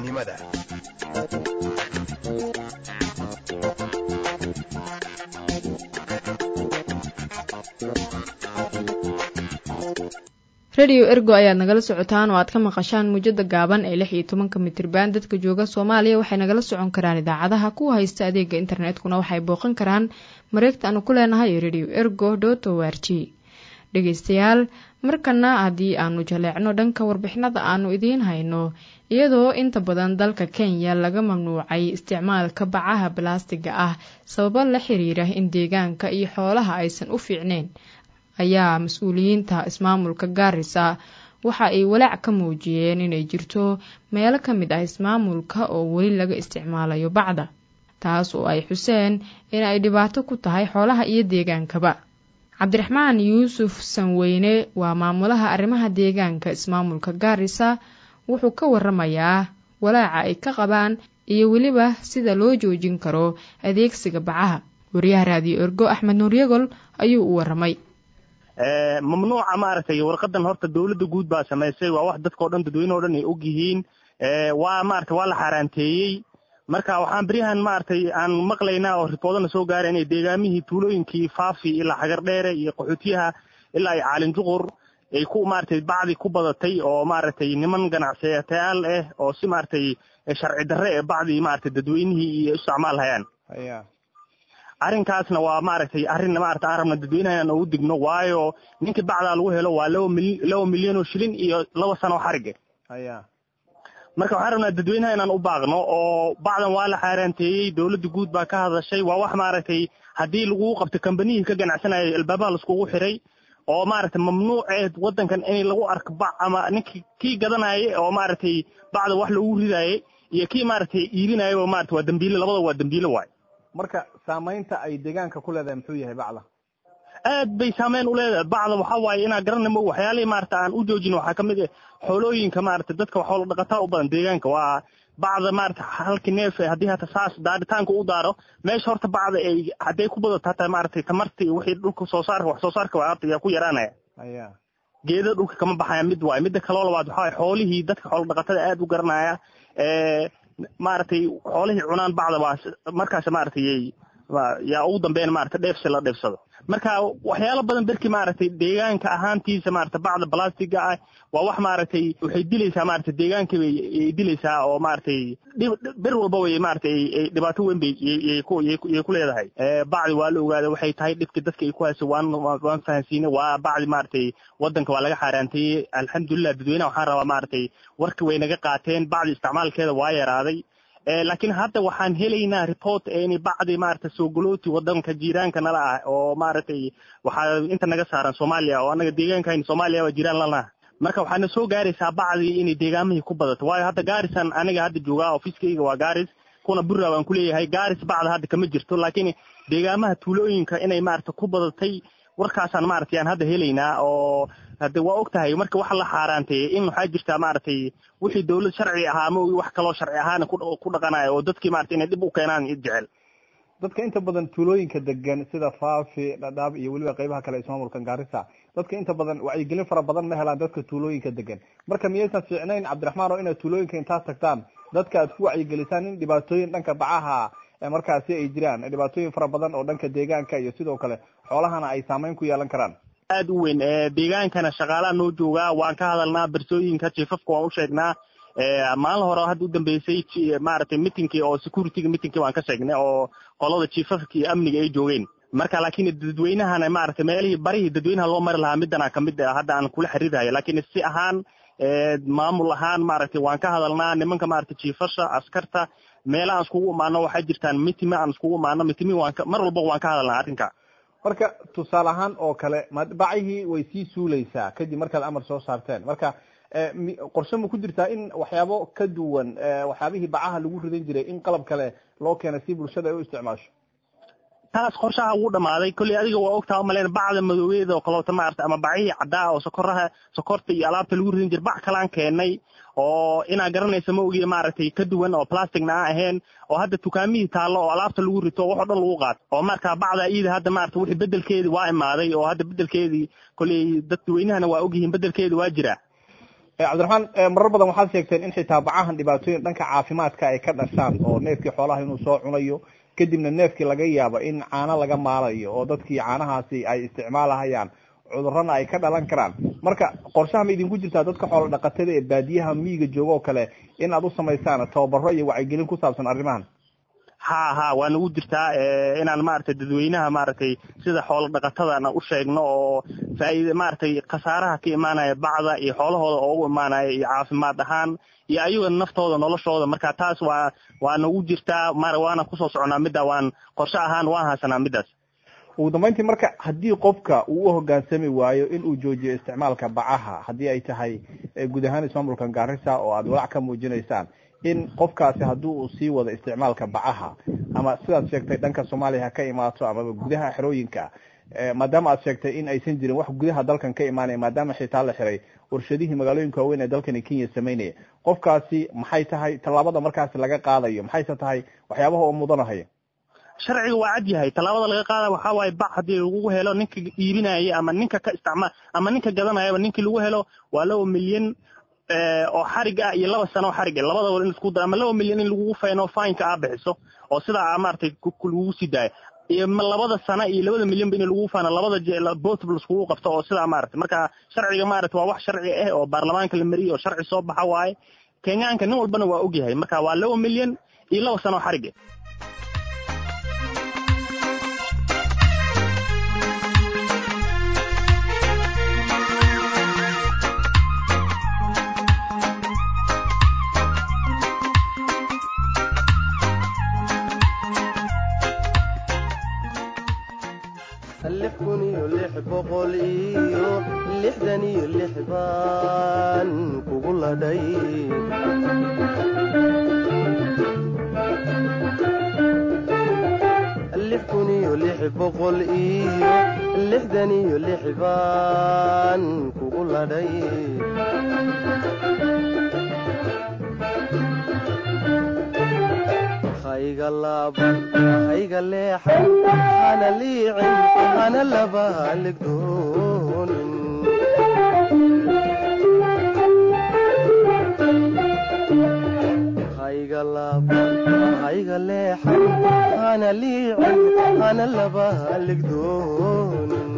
radio ergo ayaad nagala socotaan oo aad ka maqashaan muujada gaaban ee lix iyo tobanka mitriban dadka jooga soomaaliya waxay nagala socon karaan idaacadaha kuwa haysta adeega internetkuna waxay booqan karaan mareegta aanu ku leenahay radio ergo dot o r g dhegeystayaal markana haddii aanu jaleecno dhanka warbixinada aanu idiin hayno iyadoo inta badan dalka kenya laga mamnuucay isticmaalka bacaha balaastiga ah sababo la xiriira in deegaanka iyo xoolaha aysan u fiicneyn ayaa mas-uuliyiinta ismaamulka gaarisa waxa ay walaac ka muujiyeen inay jirto meelo ka mid ah ismaamulka oo weli laga isticmaalayo bacda taas oo ay xuseen in ay dhibaato ku tahay xoolaha iyo deegaankaba cabdiraxmaan yuusuf sanweyne waa maamulaha arrimaha deegaanka ismaamulka gaarisa wuxuu ka waramayaa walaaca ay ka qabaan iyo weliba sida loo joojin karo adeegsiga bacaha wariyaha raadiyo ergo axmed nuuryagol ayuu u waramay mamnuuca maaragtay warqadan horta dowladda guud baa samaysay waa wax dadkao dhan dadweyne o dhan ay og yihiin waa maaragtay waa la xaaraanteeyey marka waxaan beryahan maaragtay aan maqlaynaa oo ripoodana soo gaara inay deegaamihii tuulooyinkii faafi ilaa xagar dheere iyo qaxootiyaha ilaa ay caalin juqur ay ku maaragtay bacdi ku badatay oo maaragtay niman ganacsatayaal ah oo si maaragtay sharci darre ee bacdi maaragtay dadweynihii iyo isticmaal hayaan arrinkaasna waa maaragtay arrin maaragtay aan rabna dadweynaha inaan ugu digno waayo ninkii bacdaa lagu helo waa laba mil laba milyan oo shilin iyo laba sano oo xarige marka waxaan rabnaa dadweynaha inaan u baaqno oo bacdan waa la xaaraanteeyey dowladda guud baa ka hadashay waa wax maaragtay haddii lagugu qabto kambaniyihii ka ganacsanaya albaabaha laiskugu xiray oo maaragtay mamnuuceed waddankan in lagu arko bac ama ninkii kii gadanaya oo maaragtay bacda wax lagu ridaayay iyo kii maaragtay iibinayaba maaragtay waa dambiile labada waa dambiile waay marka saamaynta ay deegaanka ku leedahay muxuu yahay bacda aad bay saameyn u leedahay bacda waxaa waaye inaan garanaymo waxyaalihii maarata aan u joojin waxaa ka mid ah xoolooyinka maarata dadka waxoola dhaqataa u badan deegaanka waa bacda maarata halkii neef haddii hata saas daaritaanka u daaro meesha horta bacda ay hadday ku badato hataa maaragtay tamarta iyo wixii dhulka soo saarka wax soo saarka waa horta yaa ku yaraanaya aya geeda dhulka kama baxaya mid waaye midda kaloo labaad waxaa waaye xoolihii dadka xoola dhaqatada aad u garanaya maaragtay xoolihii cunaan bacda waa markaas maaragtay yaa ugu dambeyn maaragtay dheefsi la dheefsado marka waxyaalo badan berki maaragtay deegaanka ahaantiisa maaragtay bacda blastiga ah waa wax maaragtay waxay dilaysaa maaragtay deegaanka bay dilaysaa oo maaragtay ber walba way maaragtay dhibaato weyn bay yay ku yay ku leedahay bacdi waa la ogaaday waxay tahay dhibka dadka ay ku hayso waan waan fahansiinay waa bacdi maaragtay waddanka waa laga xaaraanteeyey alxamdulilah dadweynaha waxaan rabaa maaragtay warka way naga qaateen bacdi isticmaalkeeda waa yaraaday laakiin hadda waxaan helaynaa report in bacdi maaragtay soogolooti wadanka jiiraanka nala ah oo maaragtay waxaa inta naga saaran soomaaliya oo anaga deegaankayn soomaaliya waa jiraan lanaha marka waxaana soo gaaraysaa bacdii inay deegaamihii ku badato waayo hadda gaarisan aniga hadda joogaa ofiiskayga waa gaaris kuna burra waan kuleeyahay gaaris bacda hadda kama jirto laakiin deegaamaha tuulooyinka inay maaragtay ku badatay warkaasaan maaragtay aan hadda helaynaa oo hadde waa og tahay marka waxa la xaaraanteeyey in waxaa jirtaa maaragtay wixii dawlad sharci ahaa ama wax kaloo sharci ahaana ku dhaqanaya oo dadkii maaragtay inay dhib u keenaan jecel dadka inta badan tuulooyinka degan sida faafi dhadhaab iyo weliba qaybaha kale ismaamulka gaarisa dadka inta badan wacyigelin fara badan ma helaan dadka tuulooyinka degan marka miyaysan fiicnayn cabdiraxmaan oo inaad tuulooyinka intaad tagtaan dadka aad ku wacyigelisaan in dhibaatooyin dhanka bacaha markaasi ay jiraan dhibaatooyin fara badan oo dhanka deegaanka iyo sidoo kale xoolahana ay saameyn ku yeelan karaan aad u weyn deegaankana shaqaalaha noo joogaa waan ka hadalnaa bersooyinka jiifafka waan u sheegnaa maalin hore hadda u dambeysay maaragtay mitingkii oo securityga mitingkii waan ka sheegnay oo qolada jiifafka iyo amniga ay joogeen marka laakiin dadweynahana maaragtay meelihii barihii dadweynaha loo mari lahaa midana kamid hadda aan kula xiriirhayo laakiin si ahaan maamul ahaan maaragtay waan ka hadalnaa nimanka maaragtay jiifasha askarta meela aan iskugu imaano waxaa jirtaan mitime aan iskugu imaano mitimi waan mar walba waan ka hadalnaa arrinka marka tusaale ahaan oo kale bacihii way sii suuleysaa kadib markaad amar soo saarteen marka qorshe ma ku jirtaa in waxyaabo ka duwan waxyaabihii bacaha lagu ridan jiray in qalab kale loo keena si bulshada ay u isticmaasho taas qorshaha wuu dhamaaday kolley adiga waa ogtaa umaleyn bacda madoobeeda oo kaleota maarata ama bacihii caddaa oo sokoraha sokorta iyo alaabta lagu ridan jiray bac kalaan keenay oo inaa garanaysa ma ogiya maaragtay ka duwan oo plasticna aan ahayn oo hadda dukaamihii taallo oo alaabta lagu rito wax oo dhan lagu qaato oo marka bacda iida hadda maarata wixii bedelkeedii waa imaaday oo hadda bedelkeedii kolley dadweynahana waa ogyihiin bedelkeedii waa jiraa cabdiraxmaan marar badan waxaad sheegteen in xitaa bacahan dhibaatooyin dhanka caafimaadka ay ka dhashaan oo neefkii xoolaha inuu soo cunayo kadibna neefkii laga yaabo in caano laga maalayo oo dadkii caanahaasi ay isticmaalahayaan cudurrana ay ka dhalan karaan marka qorshaha ma idinku jirtaa dadka xoola dhaqatada ee baadiyaha miyiga jooga oo kale in aad u samaysaan tababaro iyo wacyigelin ku saabsan arrimahan ha ha waa nagu jirtaa inaan maaragtay dadweynaha maaragtay sida xoola dhaqatadana u sheegno oo faa'iida maaragtay khasaaraha ka imaanaya bacda iyo xoolahooda oo ugu imaanaya iyo caafimaad ahaan iyo ayaga naftooda noloshooda marka taas waa waa nagu jirtaa mar waana kusoo soconaa midda waan qorshe ahaan waan haysanaa middaas ugu dambeyntii marka haddii qofka uu u hogaansami waayo in uu joojiyo isticmaalka bacaha haddii ay tahay guud ahaan ismaamulka gaarisa oo aad walaac ka muujinaysaan in qofkaasi haddii uu sii wado isticmaalka bacaha ama sidaad sheegtay dhanka soomaaliya ha ka imaato amaba gudaha xerooyinka maadaama aad sheegtay in aysan jirin wax gudaha dalkan ka imaanaya maadaama xitaa la xiray warshadihii magaalooyinka waaweyn ee dalkani kenya samaynaya qofkaasi maxay tahay tallaabada markaasi laga qaadayo maxayse tahay waxyaabaha oo mudanahaya sharciga waa cad yahay tallaabada laga qaada waxaa waaye bac haddii lagu helo ninka iibinaya ama ninka ka isticmaal ama ninka gadanayaba ninkii lagu helo waa laba milyan oo xarig ah iyo laba sano oo xarig ah labadaba in isku daro ama laba milyan in lagugu fayno fineka aa bixiso oo sidaa maaragtay lagugu sii daayo iyo labada sana iyo labada milyanba in lagu faano labada botb laskugu qabto oo sidaa maaragtay marka sharciga maaragta waa wax sharci ah oo baarlamaanka la mariyey oo sharci soo baxa waaye kenyaanka nin walbana waa ogyahay marka waa laba milyan iyo laba sano oo xarige lix kun iyo lix boqol iyo lixdan iyo lix baan kugu ladhay lix kun iyo lix boqol iyo lixdan iyo lix baan kugu ladhay hayga laaban hayga leexan hana liicin hana laba haligdoonin hayga laaban hayga leexan hana liicin hana laba haligdoonin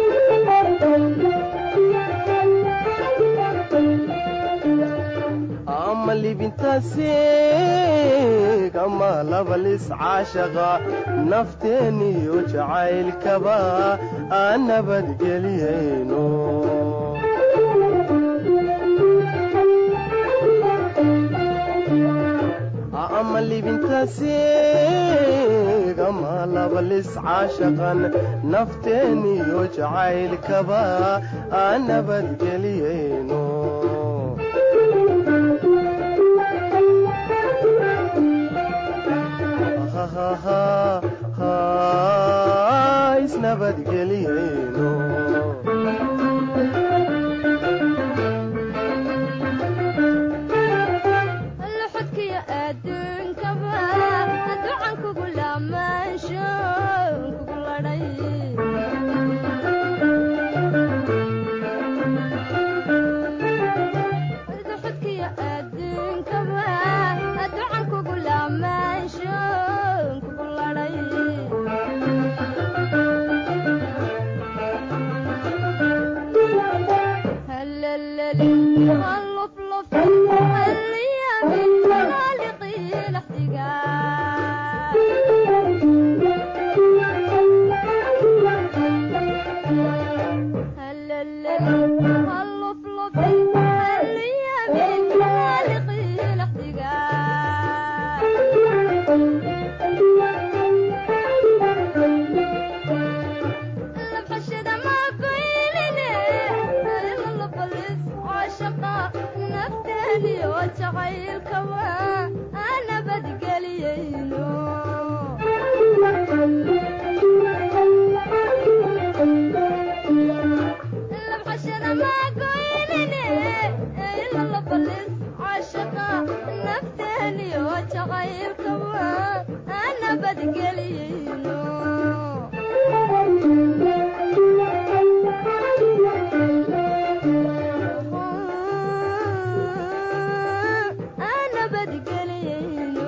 ama libintaasiig ama labalis caashaqa nafteeniyo jacaylkaba aan nabadgeliyayno ama libintaasiig ama labalis caashaqan nafteeniyo jacaylkaba aan nabadgeliyayno isnabadgeliyayno luxudkiyo adduunkaba ducan kugu laamaansho kugu ladhay luxudkiyo adduunkaba ducan kugu laamaansho kugu ladhay هلللي هاللفلف هاليامي خالقي الاحتقان هلللي هاللفلف هاليامي خالقي الاحتقان لبحشد ما قيلني إلا لبلس عاشقا نفتني وجعيل كوا أنا بدقليينو لبحشد ما قيلني إلا لبلس عاشقا نفتني وجعيل كوا أنا بدقليينو أنا بدقلينو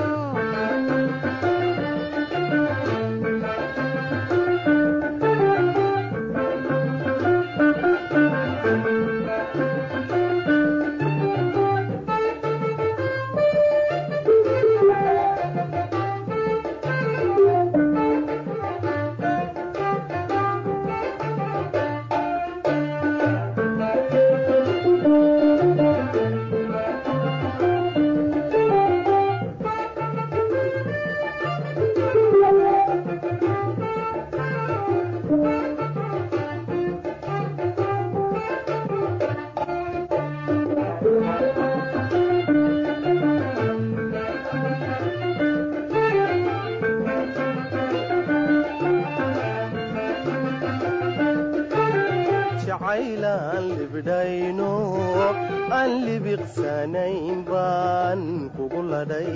jacaylaan libdhayno aan libiqsanayn baan kugu ladhay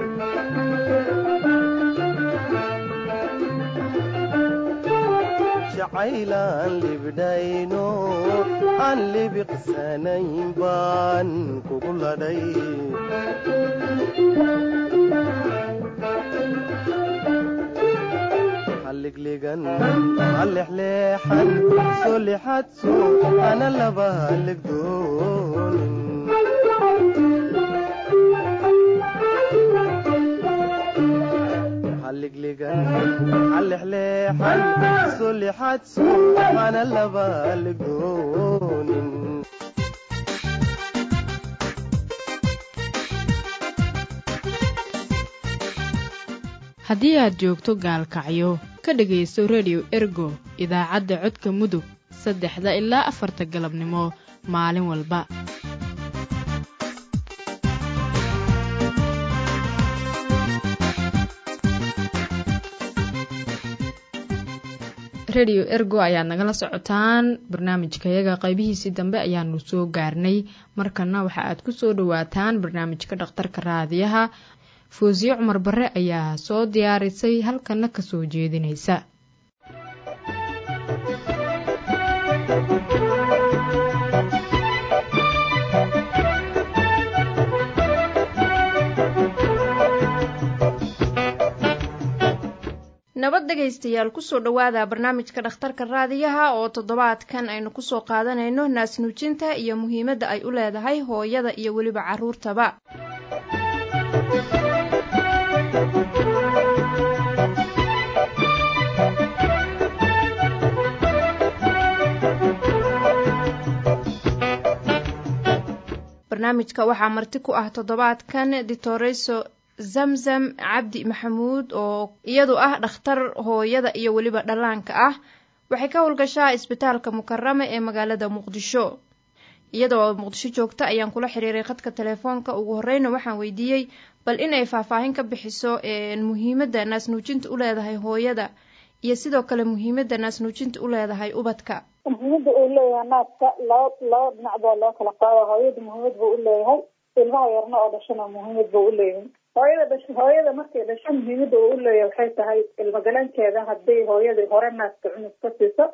jacaylaan libdhayno aan libiqsanayn baan kugu ladhay halliglegan halexleexan soo lexadso ana laba halligdoonin halliglegan halexleexan soo lexadso ana laba halligdoonin haddii aad joogto gaalkacyo ka dhegaysto rediyo ergo idaacadda codka mudug saddexda ilaa afarta galabnimo maalin walba rediyo ergo ayaad nagala socotaan barnaamijkayaga qaybihiisii dambe ayaanu soo gaarnay markana waxa aad ku soo dhowaataan barnaamijka dhakhtarka raadiyaha foosiye cumar bare ayaa soo diyaarisay halkana ka soo jeedinaysa nabad dhegaystayaal kusoo dhowaada barnaamijka dhakhtarka raadiyaha oo toddobaadkan aynu kusoo qaadanayno naasnuujinta iyo muhiimadda ay u leedahay hooyada iyo weliba carruurtaba barnaamijka waxaa marti ku ah toddobaadkan ditoreso zamzam cabdi maxamuud oo iyadu ah dhakhtar hooyada iyo weliba dhallaanka ah waxay ka howlgashaa isbitaalka mukarame ee magaalada muqdisho iyadoo muqdisho joogta ayaan kula xiriiray khadka telefoonka ugu horeyna waxaan weydiiyey bal inay faahfaahin ka bixiso muhiimadda naasnuujinta u leedahay hooyada iyo sidoo kale muhiimadda naasnuujinta u leedahay ubadka muhiimada uu leeyahay naaska laba laba dhinac baa loo kala qaada hooyada muhiimad buu uleeyahay ilmaha yarna oo dhashana muhiimad buu uleeyahay hooyada dhash hooyada markay dhasho muhiimada uu uleeyahay waxay tahay ilmagalankeeda hadday hooyadii hore naaska cunug ka siiso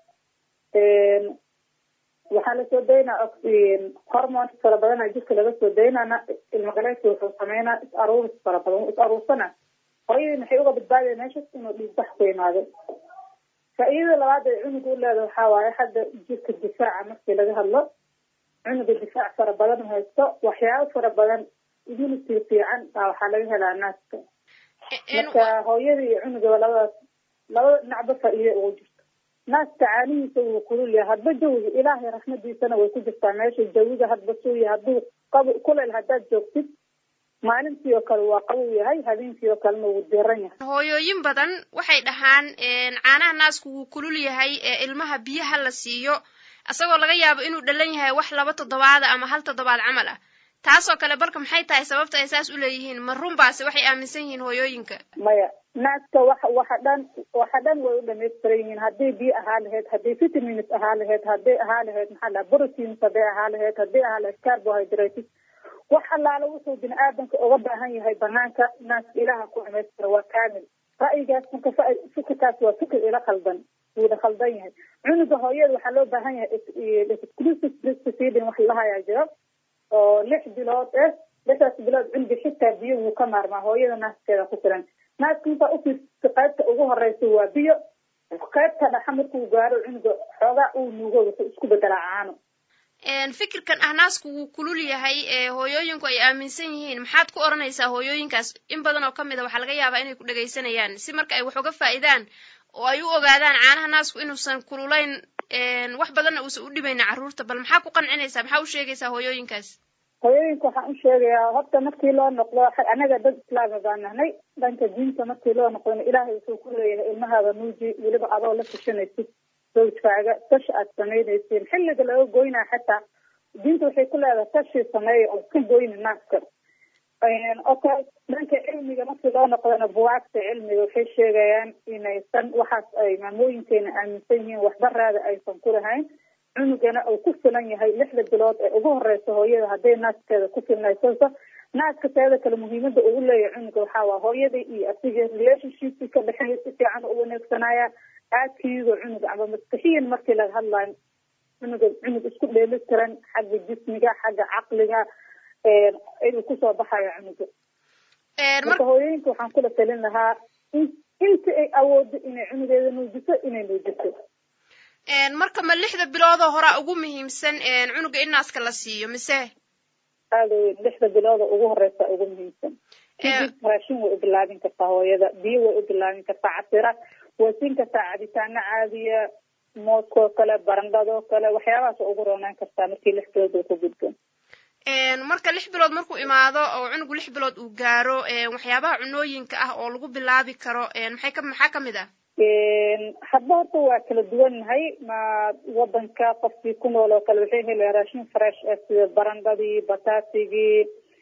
waxaa lasoo daynaa hormones fara badana jirka laga soo daynana ilmagalanki wuxuu sameynaa is aruuris fara badan is aruursana hooyadii maxay uga badbaadaya meeshas inuu dhiigbax ku imaado faa-iidada labaad ee cunuga u leeda waxaa waaye hadda jirka difaaca markii laga hadlo cunuga difaac fara badan haysto waxyaabo fara badan immunity fiican baa waxaa laga helaa naaska marka hooyada iyo cunugaba labadaas labada dhinacba faa-iide ugu jirto naaska caanihiisa wuu kulul yahay hadba jawiga ilaahay raxmadiisana way ku jirtaa meesha jawiga hadba suuya hadduu qab kuleel haddaad joogtid maalintii oo kale waa qabow yahay habeenkii oo kalena wuu diran yahay hooyooyin badan waxay dhahaan caanaha naasku wuu kulul yahay ee ilmaha biyaha la siiyo isagoo laga yaabo inuu dhalan yahay wax laba toddobaada ama hal toddobaad camal ah taasoo kale balka maxay tahay sababta ay saas u leeyihiin ma runbaase waxay aaminsan yihiin hooyooyinka maya naaska waxa waxa dhan waxa dhan way u dhamaystiran yihiin hadday biyo ahaa lahayd hadday vitamins ahaa lahayd hadday ahaa lahayd maxaa dhaha proteins hadday ahaa lahayd hadday ahaa lahayd carbohydrates wax allaala wuxuu bini aadamka uga baahan yahay banaanka naaska ilaha ku dhamaystira waa kaamil ra'yigaas marka fikirkaas waa fikir ila khaldan wuuna khaldan yahay cunuga hooyada waxaa loo baahan yahay exclusive breastfeeding wax lahayaa jiro oo lix bilood eh lixdaas bilood cunuga xitaa biyo wuu ka maarmaa hooyada naaskeeda ku filan naaska intaa ufiirsa qaybta ugu horeysa waa biyo qaybta dhaxa markuu gaaro cunuga xoogaa uu nuugo wuxuu isku bedelaa caano fikirkan ah naasku wuu kulul yahay ee hooyooyinku ay aaminsan yihiin maxaad ku odhanaysaa hooyooyinkaas in badan oo ka mid a waxaa laga yaabaa inay ku dhegaysanayaan si marka ay wax uga faa'iidaan oo ay u ogaadaan caanaha naasku inuusan kululayn wax badanna uusan u dhibayna carruurta bal maxaa ku qancinaysaa maxaa u sheegaysaa hooyooyinkaas hooyooyinka waxaan u sheegayaa horta markii loo noqdo anaga dad islaama baan nahnay dhanka diinta markii loo noqdona ilaahay wuxuu ku leeyahay ilmahaada nuuji weliba adoo la tashanaysid zawjkaaga tashi aad samaynaysiin xilliga laga goynaa xataa diinta waxay ku leedahay tashi sameeya oo ka goyna naaska okay dhanka cilmiga markii loo noqdona buwaagta cilmiga waxay sheegayaan inaysan waxaas ay maamooyinkeena aaminsan yihiin waxbaraada aysan ku lahayn cunugana uu ku filan yahay lixda bilood ee ugu horeysa hooyada hadday naaskeeda ku filnaysanso naaska teeda kale muhiimada uu leeyahay cunuga waxaa waa hooyada iyo asiga relationshipki ka dhexeeya si fiican u wanaagsanaya aadkiigo cunuga ama maskaxiyan markii laga hadlayo cunuga cunug isku dheeli tiran xagga jismiga xagga caqliga inuu kusoo baxayo cunuga marka hooyooyinka waxaan kula talin lahaa in inta ay awoodo inay cunugeeda nuujiso inay nuujiso marka ma lixda biloodoo horaa ugu muhiimsan cunuga in naaska la siiyo mise aada weyn lixda bilooda ugu horeysa ugu muhiimsan kadib raashin way u bilaabin kartaa hooyada biyo way u bilaabin kartaa casira way siin kartaa cabitaano caadiya moodkoo kale barandhadoo kale waxyaabahaas waa ugu roonaan kartaa markii lix bilood uu ku gudbo marka lix bilood markuu imaado oo cunugu lix bilood uu gaaro waxyaabaha cunooyinka ah oo lagu bilaabi karo maxay ka maxaa kamid ah hadda horta waa kala duwannahay ma wadanka qofkii ku nool oo kale waxay helayaan raashin fresh ah sida barandhadii bataatigii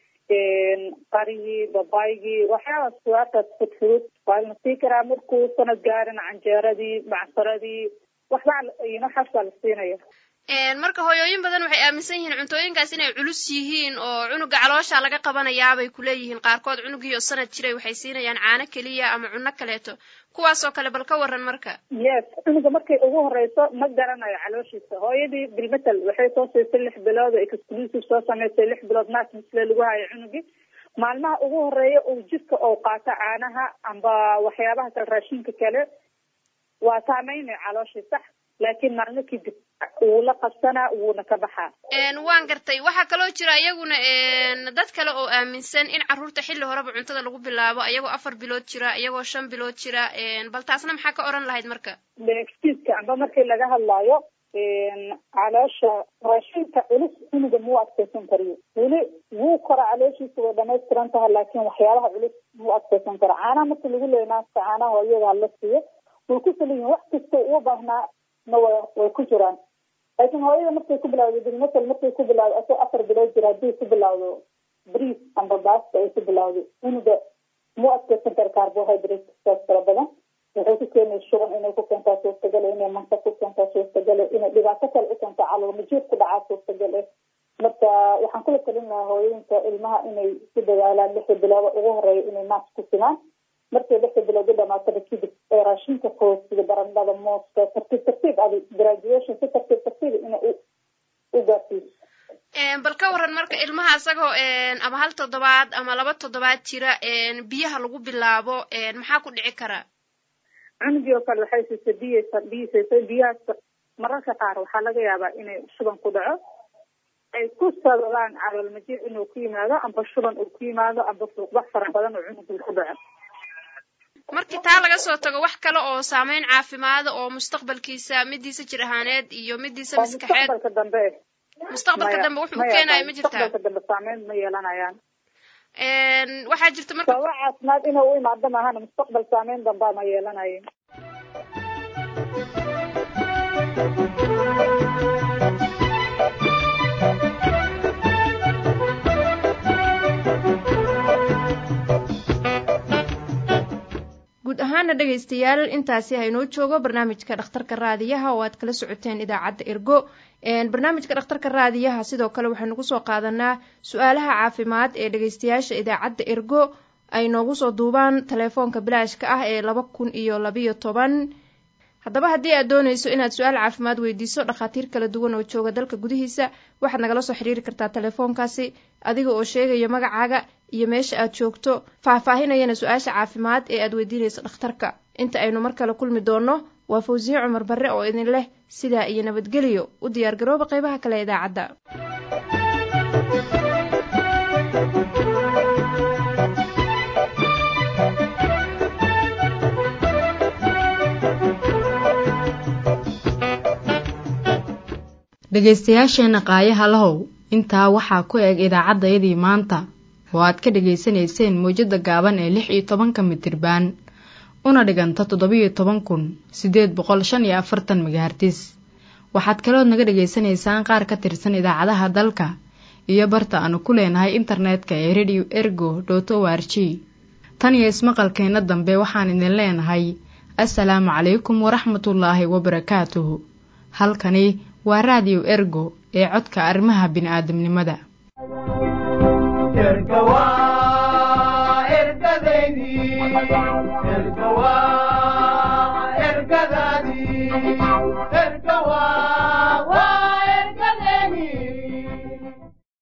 qarigii babaygii waxyaabaas kuwaataas fudfudud waa la sii karaa markuu sanad gaarin canjeeradii macsaradii waxbaa waxaas baa la siinaya marka hooyooyin badan waxay aaminsan yihiin cuntooyinkaas inay culus yihiin oo cunuga caloosha laga qabanayaabay kuleeyihiin qaarkood cunugii oo sanad jiray waxay siinayaan caano keliya ama cunno kaleeto kuwaasoo kale bal ka waran marka yes cunuga markay ugu horeyso ma garanayo calooshiisa hooyadii bilmetel waxay soo siisay lix bilood oo exclusive soo samaysay lix bilood naas misle lagu hayo cunugii maalmaha ugu horeeya uu jidka ou qaato caanaha amba waxyaabaha kale raashinka kale waa saameynay calooshii sax laakiin maalmo kadib wuu la qabsanaa wuuna ka baxaa waan gartay waxaa kaloo jira iyaguna dad kale oo aaminsan in carruurta xilli horeba cuntada lagu bilaabo iyagoo afar bilood jira iyagoo shan bilood jira bal taasna maxaa ka oran lahayd marka exkiiska amba markii laga hadlaayo caloosha raashinka culus cunuga muu adkaysan kariyo weli wuu kora calooshiisa way dhamaystiran tahay laakiin waxyaabaha culus muu adkaysan karo caanaha marka lagu leeya naaska caanaha hooyada hala siiyo way ku saliyihin wax kasta uu baahnaa na wa way ku jiraan laakiin hooyada markay ku bilawdo bilmasel markay ku bilawdo asoo afar bilood jira haddii ku bilawdo briis amba baasta ay ku bilawdo cunuga muu adkaysan kara carbohydrate saas fara badan waxay ku keenay shuban inay ku keentaa suurtagale inay manta ku keentaa suurtagale inay dhibaato kale u keentaa calool majiir ku dhacaa suurtagal eh marka waxaan kula talin lahaa hooyooyinka ilmaha inay ku dadaalaan lixda bilooda ugu horeeya inay naas ku simaan markay lixda bilood u dhamaataba kadib ee raashinka koos sida barandhada mooska tartiib tartiib adi graduation si tartiib tartiib inay u gaarsiiso bal ka waran marka ilmaha isagoo ama hal toddobaad ama laba toddobaad jira biyaha lagu bilaabo maxaa ku dhici karaa cunugii oo kale waxay siisay biyaysa biyisaysay biyahaas mararka qaar waxaa laga yaabaa inay shuban ku dhaco ay ku sababaan calool majiir inuu ku yimaado amba shuban uu ku yimaado amba fuuqbax fara badan oo cunugii ku dhaco markii taa laga soo tago wax kale oo saameyn caafimaada oo mustaqbalkiisa midiisa jir ahaaneed iyo midiisa maskaxeed mustaqbalka dambe mustaqbalka dambe wuxuu u keenayo ma jirtaa mustaqbalka dambe saameyn ma yeelanayaan waxaa jirta marka sababa caafimaad inuu u imaado maahana mustaqbal saameyn dambaa ma yeelanayo guud ahaana dhegaystayaal intaasi haynoo joogo barnaamijka dhakhtarka raadiyaha oo aad kala socoteen idaacadda ergo barnaamijka dhakhtarka raadiyaha sidoo kale waxaynu kusoo qaadanaa su-aalaha caafimaad ee dhegaystayaasha idaacadda ergo ay noogu soo duubaan telefoonka bilaashka ah ee laba kun iyo labayo toban haddaba haddii aad doonayso inaad su-aal caafimaad weydiiso dhakhaatiir kala duwan oo jooga dalka gudihiisa waxaad nagala soo xiriiri kartaa telefoonkaasi adiga oo sheegaya magacaaga iyo meesha aad joogto faahfaahinayana su-aasha caafimaad ee aad weydiinayso dhakhtarka inta aynu mar kale kulmi doonno waa fawsiye cumar barre oo idin leh sidaa iyo nabadgelyo u diyaargarooba qaybaha kale idaacadda dhegaystayaasheenna qaayaha lahow intaa waxaa ku eg idaacaddayadii maanta oo aad ka dhegaysanayseen mawjadda gaaban ee lix iyo tobanka mitirbaan una dhiganta toddobiyo toban kun siddeed boqol shan iyo afartan megahartis waxaad kalood naga dhegaysanaysaan qaar ka tirsan idaacadaha dalka iyo barta aanu ku leenahay internetka ee radio ergo dot o r g tan iyo ismaqalkeenna dambe waxaan idin leenahay assalaamu calaykum waraxmatullaahi wabarakaatuhu halkani waa raadiyo ergo ee codka arrimaha bini'aadamnimada ergadaadii